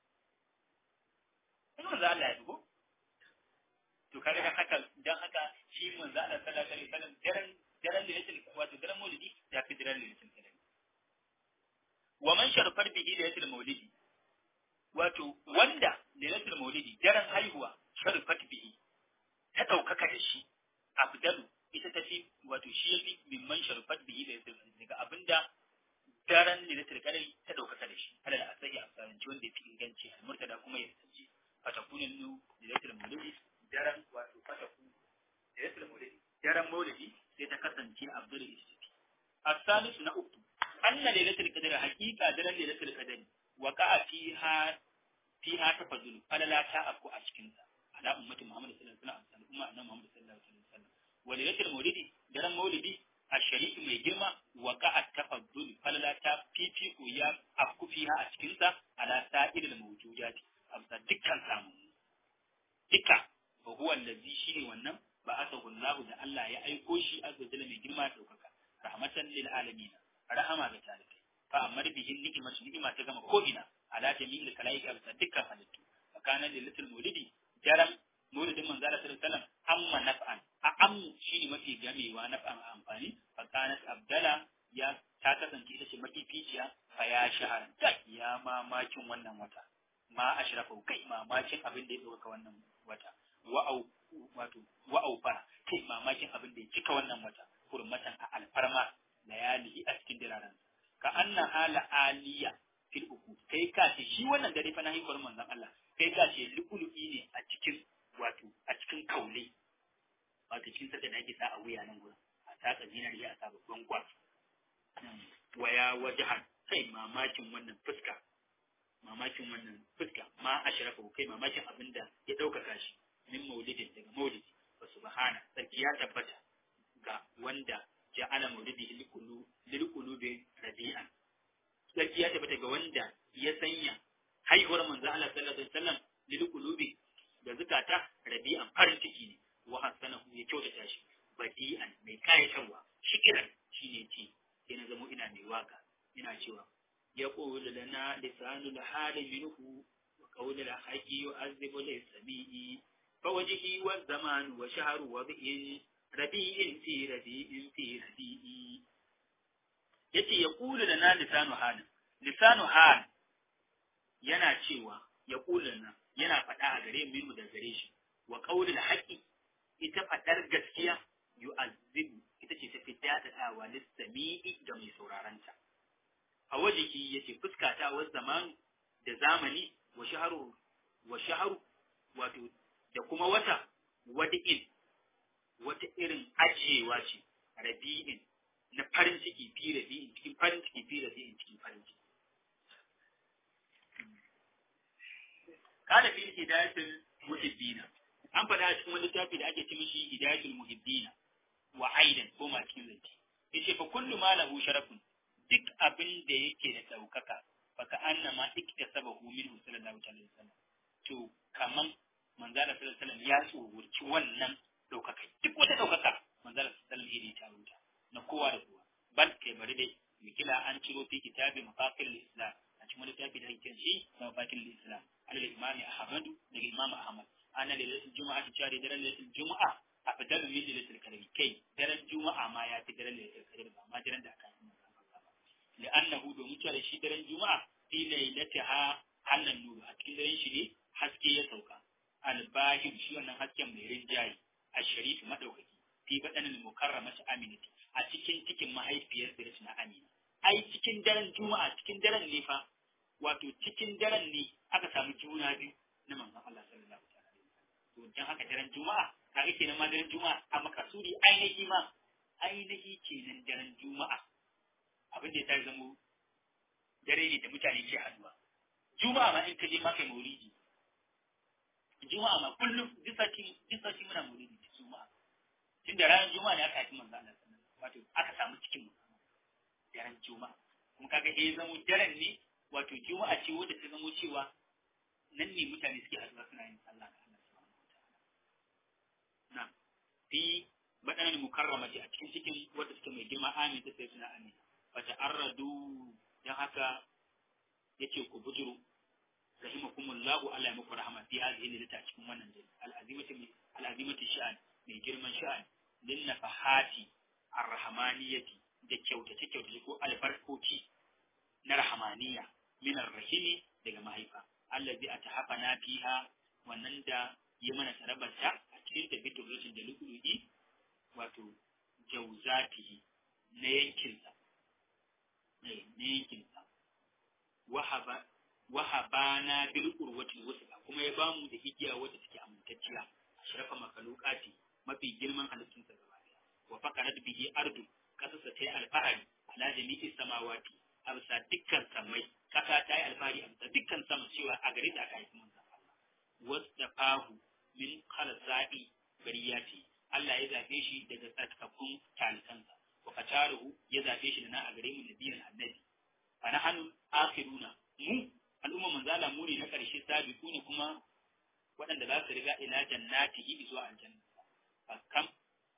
in manzon Allah ya dubo to kare dan haka dan haka shi manzon Allah sallallahu alaihi wasallam daren daren lailatul wato daren maulidi ya fi daren lailatul qadr wa man sharafar bihi lailatul maulidi wato wanda lailatul maulidi daren haihuwa sharafat bihi ta ɗaukaka da shi abdalu ita ta fi wato shi ya fi mimman sharfat bihi da yasir daga abinda daren lailatul qadari ta ɗaukaka da shi alal asahi a tsaranci wanda ya fi inganci al-murtada kuma ya tsaje fatakunin nu lailatul maulidi daren wato fataku lailatul maulidi daren maulidi sai ta kasance abdul istifi as-salisu na uku anna lailatul qadri haqiqa daren lailatul qadri waqa'a fiha fiha tafazzul falala ta afku a cikin sa ala ummati Muhammad sallallahu alaihi wasallam umma annabi Muhammad sallallahu alaihi wasallam walilatul maulidi daren maulidi a shari'i mai girma waqa'a tafazzul falala ta fifiku ya afku fiha a cikin sa ala sa'ilil mawjudati amsa dukkan samu duka wa huwa allazi shine wannan ba asahu Allah da Allah ya aiko shi azza jalla mai girma daukaka rahmatan lil alamin rahama ga talibai fa amar bihin ni'imatu ni'ima ta gama ko ina ala jami'il kalaiki amsa dukkan halittu fa kana lilatul maulidi jaram maulidin manzo Allah sallallahu alaihi wasallam amma naf'an a ammu shine mafi gamewa naf'an amfani fa kanat abdala ya ta kasance ita ce mafificiya fa ya shahara ya mamakin wannan wata ma ashrafu kai mamakin abin da ya dauka wannan wata wa'au wato wa'au fara kai mamakin abin da ya cika wannan wata hurmatan a alfarma layali a cikin diraran ka anna hala aliya fil uku kai ka ce shi wannan dare fa na haihuwar manzon Allah kai ka ce lu'ulu'i ne a cikin wato a cikin kaule wato cikin saka da ake sa a wuya nan gurin a taka zinariya a sa babban kwat waya wajahan kai mamakin wannan fuska mamakin wannan fuska ma ashrafa kai mamakin abin da ya ɗaukaka shi min maulidin daga maulidi wa subhana sarki ya tabbata ga wanda ja'ala maulidi lil qulubi rabi'an sarki ya tabbata ga wanda ya sanya haihuwar manzo Allah sallallahu alaihi wasallam lil qulubi da zakata rabi'an farin ciki ne wa hasanahu ya kyautata shi badi'an mai kayatarwa shikiran shine ce sai na zamo ina mai waka ina cewa يقول لنا لسان الحال منه وقول الحق يعذب للسميع فوجهي والزمان وشهر وضع ربيع في ربيع في ربيع yace ya kula da na lisanu halin lisanu hal yana cewa ya kula na yana faɗa a gare mu da gare shi wa qaulul haqqi ita faɗar gaskiya yu'azzibu ita ce ta fi dadadawa lissami'i ga mai sauraron ta a wajiki yace fuskata wa zamanu da zamani wa shaharu wa shaharu wato da kuma wata wadi'in wata irin ajiyewa ce rabi'in na farin ciki fi rabi'in cikin farin ciki fi rabi'in cikin farin ciki kana fi hidayatul muhibbina an faɗa a cikin wani littafi da ake ce mishi hidayatul muhibbina wa aidan ko ma cikin zance yace fa kullu ma lahu sharafun duk abin da yake da ɗaukaka baka anna ma ikta sabahu min sallallahu alaihi wasallam to kaman manzala sallallahu alaihi wasallam ya tsohurci wannan ɗaukaka duk wata ɗaukaka manzala sallallahu alaihi wasallam ta rubuta na kowa da kowa bal kai bari dai mikila an ciro fi kitabi mafaqil islam a cikin wani littafi da ake shi na mafaqil islam al imami ahmadu daga imam ahmad ana lailatul juma'a ta cewa daren lailatul juma'a a fitar min lailatul qadr kai daren juma'a ma ya fi daren lailatul qadr ba ma daren da aka yi لأنه domin cewa da shi daren Juma'a fi lailatiha hallan nuru a cikin daren shi ne haske ya sauka albahim shi wannan hasken mai rinjaye a sharif madaukaki fi badanil mukarramati aminati a cikin cikin mahaifiyar da na amina ai cikin daren Juma'a cikin daren ne fa wato cikin daren ne aka samu juna biyu na manzon Allah sallallahu alaihi wasallam to dan haka daren Juma'a kaga kenan ma daren Juma'a a makasudi ainihi ma ainihi kenan daren Juma'a abin da ya zamo dare ne da mutane ke haduwa juma'a ma in ka je maka maulidi juma'a ma kullum duk sati duk sati muna maulidi da juma'a tun da ranar juma'a ne aka haifi manzo Allah wato aka samu cikin mu daren juma'a kuma kaga eh zamo daren ne wato juma'a ce wadda ta zamo cewa nan ne mutane suke haduwa suna yin sallah ga Allah subhanahu wataala na fi baɗanar mukarramati a cikin cikin wadda suke mai girma amin ta sai suna amina fata arradu don haka yace ku bujuru rahimakumullahu Allah ya muku rahama fi hadhihi lilata cikin wannan dai al'azimati al'azimati sha'an mai girman sha'an lin nafahati arrahmaniyati da kyautace kyautace ko albarkoci na rahmaniya min arrahimi daga mahaifa allazi atahafana fiha wannan da ya mana tarabarta a cikin tabitul rashin da lu'lu'i wato jauzatihi na yankinsa na yankinsa wahabana bil urwatil wusqa kuma ya bamu da igiya wacce take amintacciya ashrafa makalukati mafi girman halittunsa gaba daya wa faqarat bihi ardu kasasa tayi alfahari ala jami'i samawati absa dukkan samai kasa ta yi alfahari a bisa dukkan sama cewa a gare ta aka haifi manzon Allah wasta fahu min khalsa'i bariyati Allah ya zabe shi daga tsarkakun talikansa wa fataruhu ya zabe shi da na a gare mu nabiyan annabi fa nahnu akhiruna mu al'umma manzala mu ne na karshe sabiku ne kuma waɗanda za su riga ila jannati zuwa aljanna kam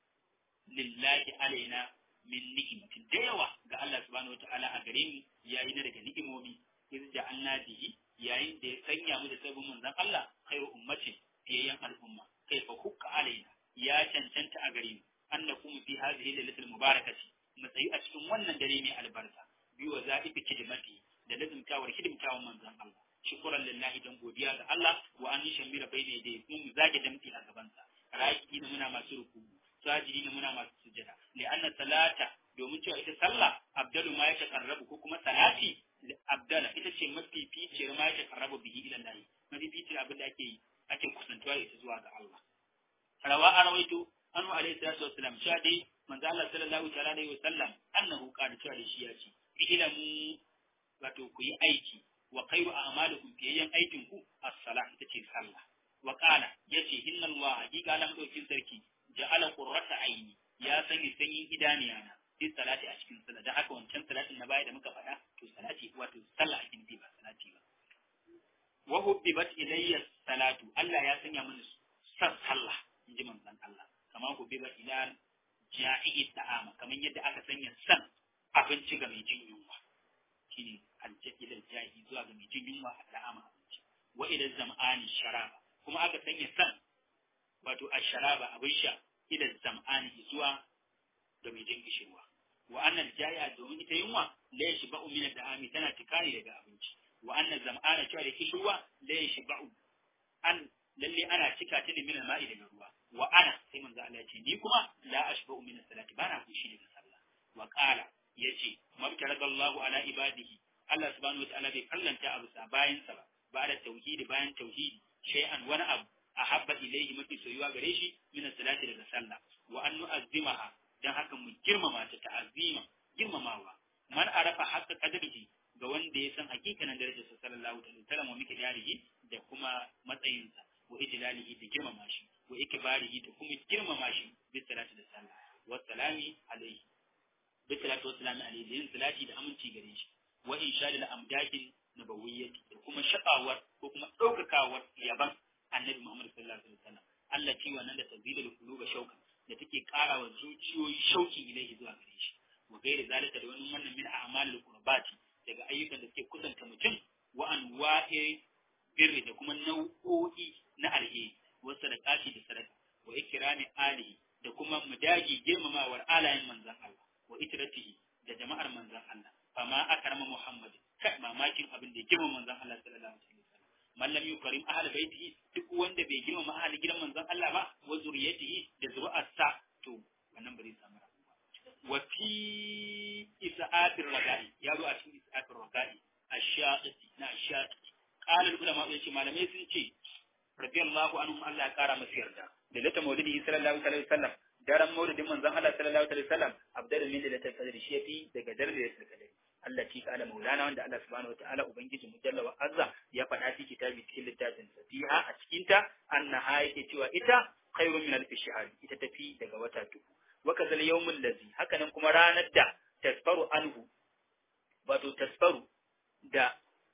lillahi alaina min ni'matin da yawa ga Allah subhanahu wataala a gare mu yayi na daga ni'imomi iz ja'alna bihi yayin da ya sanya mu da sabon manzon Allah khairu ummatin fiyayyan al'umma kai fa hukka alaina ya cancanta a gare mu annakum fi hadhihi lailatul mubarakati mu tsayi a cikin wannan dare mai albarka bi wa za'ifi kidmati da lazimtawar hidimtawan manzon Allah shukran lillahi dan godiya ga Allah wa an shamira bai ne da mu zage damti a gaban sa raki ne muna masu ruku sajidi ne muna masu sujada li anna salata domin cewa ita sallah abdalu ma ya takarrabu ko kuma salati abdala ita ce mafificiyar ma ya takarrabu bihi ila Allah mafificiyar abin da ake yi ake kusantuwa da ita zuwa ga Allah rawa a rawaito anu alaihi salatu wassalam sha dai manzo Allah sallallahu ta'ala alaihi wasallam annahu qala cewa da shi ya ce ilamu wato ku yi aiki wa khairu a'malikum fiyayyan aikin ku as-salah ita ce sallah wa qala yace inna Allah hakika lam dokin sarki ja'ala qurrata aini ya sanya sanyin idaniyana fi salati a cikin sallah dan haka wancan salatin na baya da muka faɗa to salati wato sallah ake nufi ba salati ba wa hubbibat ilayya salatu Allah ya sanya mana san sallah inji manzon Allah kamar hubbibat ila ja'i ta'ama kamar yadda aka sanya san abinci ga mai jin yunwa shine aljailal jahi zuwa ga mai jin yunwa a ta'ama abinci wa ila zam'ani sharaba kuma aka sanya san wato asharaba abin sha ila zam'ani zuwa ga mai jin kishirwa wa annal jaya domin ita yunwa la yashba'u min al-da'ami tana tikari daga abinci wa annal zam'ana cewa da kishirwa la yashba'u an lalle ana cika ta ne min al-ma'i daga ruwa wa ana sai manzo Allah ya ce ni kuma la ashba'u min as-salati bana kushi daga sallah wa qala yace mabtarakallahu ala ibadihi Allah subhanahu wa ta'ala bai kallanta abu sa bayan sa ba ba da tauhidi bayan tauhidi shay'an wani abu ahabba ilayhi mafi soyuwa gare shi min salati daga sallah wa an nu'azzimaha dan haka mu girmama ta ta'azzima girmamawa man arafa haqqa qadrihi ga wanda ya san hakikanin darajar sa sallallahu alaihi wasallam wa miqdarihi da kuma matsayinsa wa ijlalihi da girmama shi wa ikbarihi da kuma girmama shi bi salati da sallah wa salami alaihi bi salati wa salami alaihi yin salati da aminci gare shi wa inshadil amdakin nabawiyyati da kuma shakawar ko kuma daukakawar yaban annabi Muhammad sallallahu alaihi wasallam Allah ce wannan da tazilul quluba shaukan da take ƙara wa zuciyoyi shauki ilaihi zuwa gare shi wa gairi zalika da wannan wannan min a'malul qurbati daga ayyukan da suke kusanta mutum wa anwa'i birri da kuma nau'o'i na alheri wa sadaqati da sadaka wa ikrami alihi da kuma mudagi girmamawar alayen manzon Allah wa itratihi da jama'ar manzon Allah fama akrama Muhammad kai mamakin abin da ya girma manzon Allah sallallahu alaihi wasallam man lam yukrim ahli baitihi duk wanda bai girmama ahli gidan manzon Allah ba wa zuriyatihi da zuri'arsa to wannan ba zai samu rabuwa wa fi isa'atir raga'i ya zo a cikin isa'atir raga'i ash-shaqi na ash-shaqi qala ulama yace malamai sun ce radiyallahu anhum Allah ya kara masa yarda da lata maulidi sallallahu alaihi wasallam daren maulidin manzon Allah sallallahu alaihi wasallam abdul min lailatul qadr shi yafi daga daren lailatul qadr Allah ci kala maulana wanda Allah subhanahu wataala ubangiji mujalla wa azza ya faɗa fi kitabi cikin littafin sa fiha a cikin ta annaha yake cewa ita khairun min alf shahr ita tafi daga wata dubu wa kazal yawmul ladzi hakanan kuma ranar da tasfaru anhu wato tasfaru da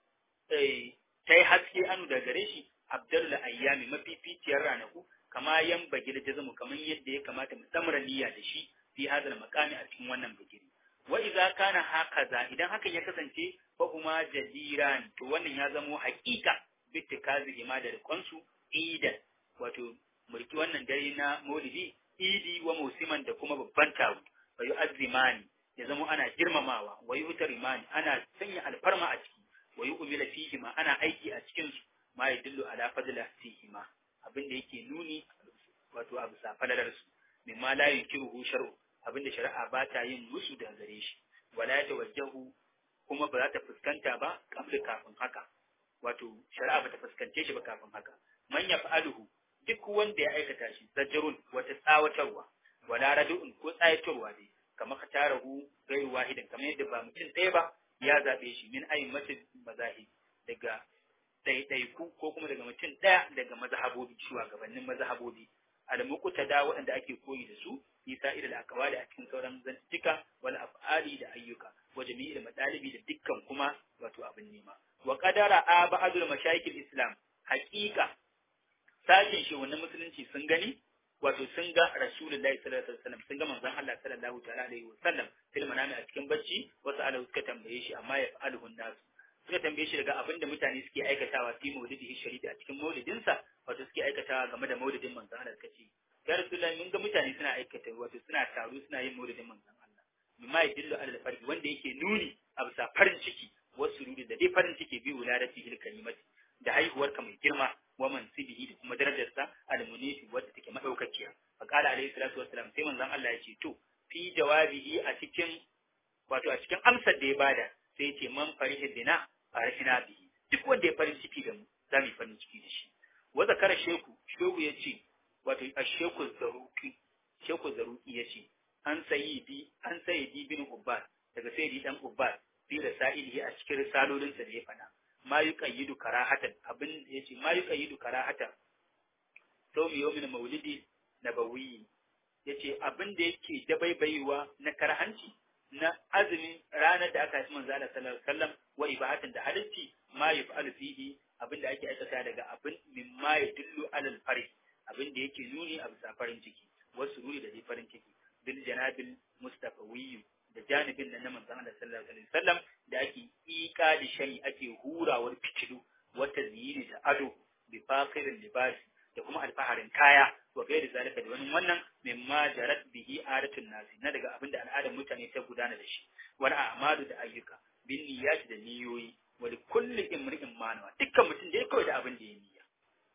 eh tai haske anu da gare shi abdul ayyami mafificiyar ranaku kama yan bagir jazamu kaman yadda ya kamata mu samra niyya da shi fi hadal makami a cikin wannan bigiri wa idza kana hakaza idan hakan ya kasance fa kuma jadiran to wannan ya zamo haƙiƙa bittikazi ima da rikonsu idan wato mulki wannan dare na maulidi idi wa musiman da kuma babban taro wa yu'azzimani ya zamo ana girmamawa wa yu'tarimani ana sanya alfarma a ciki wa yu'mila fihi ma ana aiki a cikin su ma yadullu ala fadla fihi ma abin da yake nuni wato abu safalalar su mimma la yunkiruhu shar'u abinda shari'a ba ta yin musu da gare shi wala ya tawajjahu kuma ba za ta fuskanta ba kafin kafin haka wato shari'a ba ta fuskance shi ba kafin haka man yaf'aluhu duk wanda ya aikata shi zajrun wata tsawatarwa wala radu'un ko tsayatarwa dai kamar ka tarahu gairu wahidin kamar yadda ba mutum ɗaya ba ya zabe shi min ayin mace mazahib daga ɗaiɗaiku ko kuma daga mutum ɗaya daga mazhabobi shugabannin mazhabobi al-muqta da waɗanda ake koyi da su isa ila al-aqwali a cikin sauran zantuka wal af'ali da ayyuka wa jami'il madalibi da dukkan kuma wato abin nema wa qadara a ba'dul mashayikh islam haqiqa sashin shi wannan musulunci sun gani wato sun ga rasulullahi sallallahu alaihi wasallam sun ga manzon Allah sallallahu ta'ala alaihi wasallam fil manami a cikin bacci wasu ala suka tambaye shi amma ya fa'aluhu nas suka tambaye shi daga abin da mutane suke aikatawa fi maulidihi sharifi a cikin maulidinsa wato suke aikatawa game da maulidin manzon Allah suka ce ya rasulullahi mun ga mutane suna aikata wato suna taro suna yin maulidin manzon Allah mimma yadullu ala al-farhi wanda yake nuni a bisa farin ciki wasu rudi da dai farin ciki bi wuladati hil kalimati da haihuwar ka mai girma wa mansibihi da kuma darajarsa al-munifi wadda take madaukakiya fa qala alayhi salatu wassalam sai manzon Allah ya ce to fi jawabihi a cikin wato a cikin amsar da ya bada sai ya ce man farihi bina farihina bihi duk wanda ya farin ciki da mu za mu yi farin ciki da shi wa zakara sheku shehu ya ce wato a sheku zaruki sheku zaruki ya ce an sayyidi an sayyidi bin ubbad daga sayyidi dan ubbad fi rasailihi a cikin risalolinsa da ya faɗa ma yuqayyidu karahatan abin da yace ma yuqayyidu karahatan sau mi yawmin maulidi nabawi yace abin da yake dabaibaiwa na karhanci na azumin ranar da aka haifi manzo Allah sallallahu alaihi wasallam wa ibahatan da halitti ma yaf'alu fihi abin da ake aikata daga abin mimma yadullu alal farih abin da yake nuni a bisa farin ciki wasu ruri da farin ciki bil janabil mustafawiyyu da janibin nan na manzon Allah sallallahu alaihi wasallam da ake ika da shari ake hurawar fitilu wata ziyini da ado bi faqirin libas da kuma alfaharin kaya wa gairi zalika da wani wannan mimma jarat bihi adatun nasi na daga abinda al'adar mutane ta gudana da shi wal a'malu da ayyuka bin niyyati da niyoyi wa li kulli imri'in manawa dukkan mutum da ya kawai da abin da ya niyya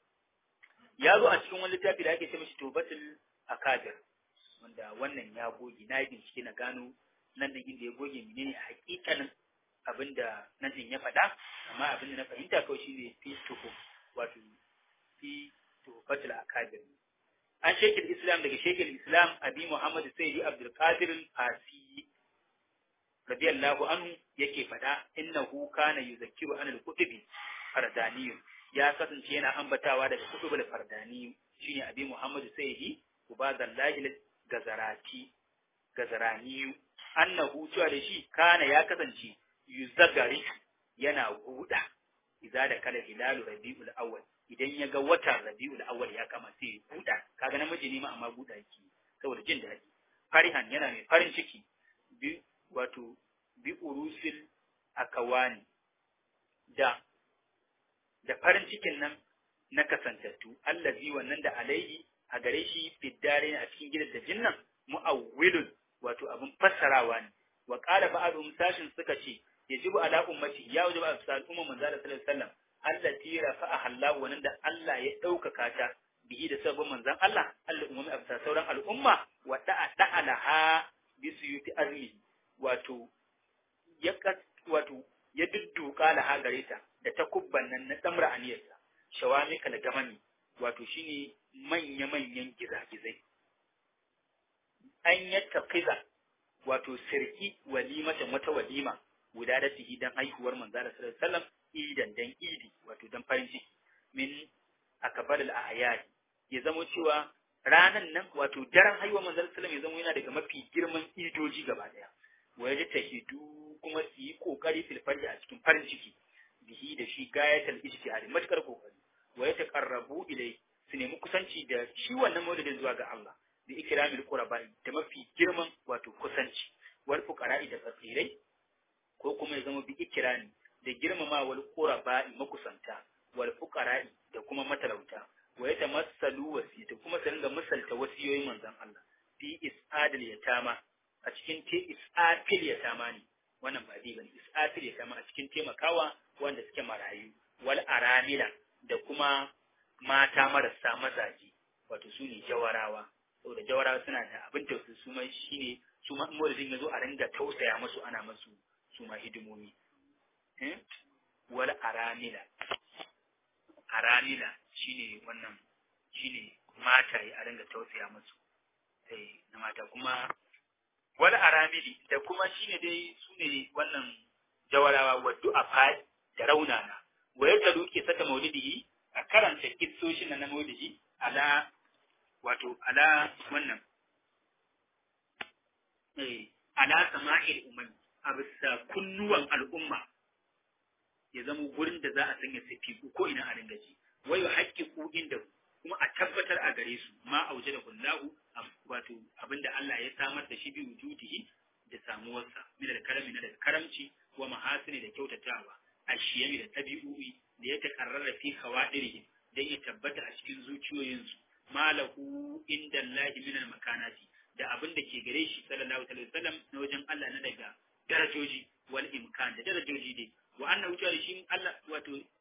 ya zo a cikin wani littafi da ake ce mishi tubatul akabir wanda wannan ya goge na yi bincike na gano nan da inda ya goge menene a hakikanin abinda nan din ya faɗa amma abinda na fahimta kawai shine fi tuhu wato fi tuhufatul akabir an shekil islam daga shekil islam abi muhammad sayyidi abdul qadir al-fasi radiyallahu anhu yake faɗa innahu kana yuzakkiru an al-kutubi fardaniyu ya kasance yana ambatawa daga kutubul fardaniyu shine abi muhammad sayyidi ubadallahi gazarati gazaraniyu annahu cewa da shi kana ya kasance yuzagari yana guda idza da kala hilalu rabiul awwal idan ya ga watan rabiul awwal ya kama sai ya guda kaga namiji ne ma amma guda yake saboda jin daɗi farihan yana mai farin ciki bi wato bi urusil akawani da da farin cikin nan na kasantattu allazi wannan da alaihi a gare shi fiddare a cikin gidan da jinnan mu'awwilun wato abin fassarawa ne wa qala ba'dhum sashin suka ce yajibu ala ummati ya wajiba a sal umma manzo sallallahu alaihi wasallam allati rafa'a Allah wannan da Allah ya daukaka ta bihi da sabon manzon Allah Allah ummi a sauran al'umma wa da'a da'alaha bi suyuti azmi wato ya wato ya dudduka laha gare ta da takubban nan na damra aniyarsa shawamika da gamani wato shine manya-manyan gizagizai an yattaqiza wato sirki walimatan wata walima guda da tihi dan haihuwar manzo da sallallahu alaihi wasallam idan dan idi wato dan farin ciki min akbar al ayat ya zamo cewa ranan nan wato daren haihuwar manzo sallallahu alaihi wasallam ya zamo yana daga mafi girman idoji gaba daya waje tahidu kuma su yi kokari fil farji a cikin farin ciki bihi da shi gayatul ijtihad matakar kokari wa ya taqarrabu ilai su nemi kusanci da shi wannan maulidin zuwa ga Allah da ikramil qurba da mafi girman wato kusanci wal fuqara'i da fakirai ko kuma ya zama bi ikrami da girmamawar qurba makusanta wal fuqara'i da kuma matalauta wa ya tamassalu wasiyata kuma su ringa misalta wasiyoyin manzon Allah fi is'adil yatama a cikin te is'atil yatama ne wannan ba bi bane is'atil yatama a cikin taimakawa wanda suke marayu wal aramila da kuma mata marasa mazaje wato su ne jawarawa saboda jawarawa suna da abin tausayi su ma shine su ma in ya zo a ringa tausaya musu ana musu su ma hidimomi wal aramila aramila shine wannan shine mata a ringa tausaya musu eh na mata kuma wal aramili da kuma shine dai su ne wannan jawarawa wa du'afa da raunana wa ya talu ke saka maulidihi a karanta kissoshin na maulidi ala wato ala wannan eh ala sama'il umami a bisa kunnuwan al'umma ya zama gurin da za a sanya sifiku ko ina a dinga ji wai wa haƙƙiƙu inda kuma a tabbatar a gare su ma auje da kullahu wato abinda Allah ya samar da shi bi wujudihi da samuwarsa min da karami na da karamci wa mahasini da kyautatawa ashiyami da tabi'u'i da ya takarrara fi khawadirihim dan ya tabbata a cikin zuciyoyinsu malahu inda Allah min al-makanati da abin da ke gare shi sallallahu alaihi wasallam na wajen Allah na daga darajoji wal imkan da darajoji dai wa annahu ta'ala shi Allah wato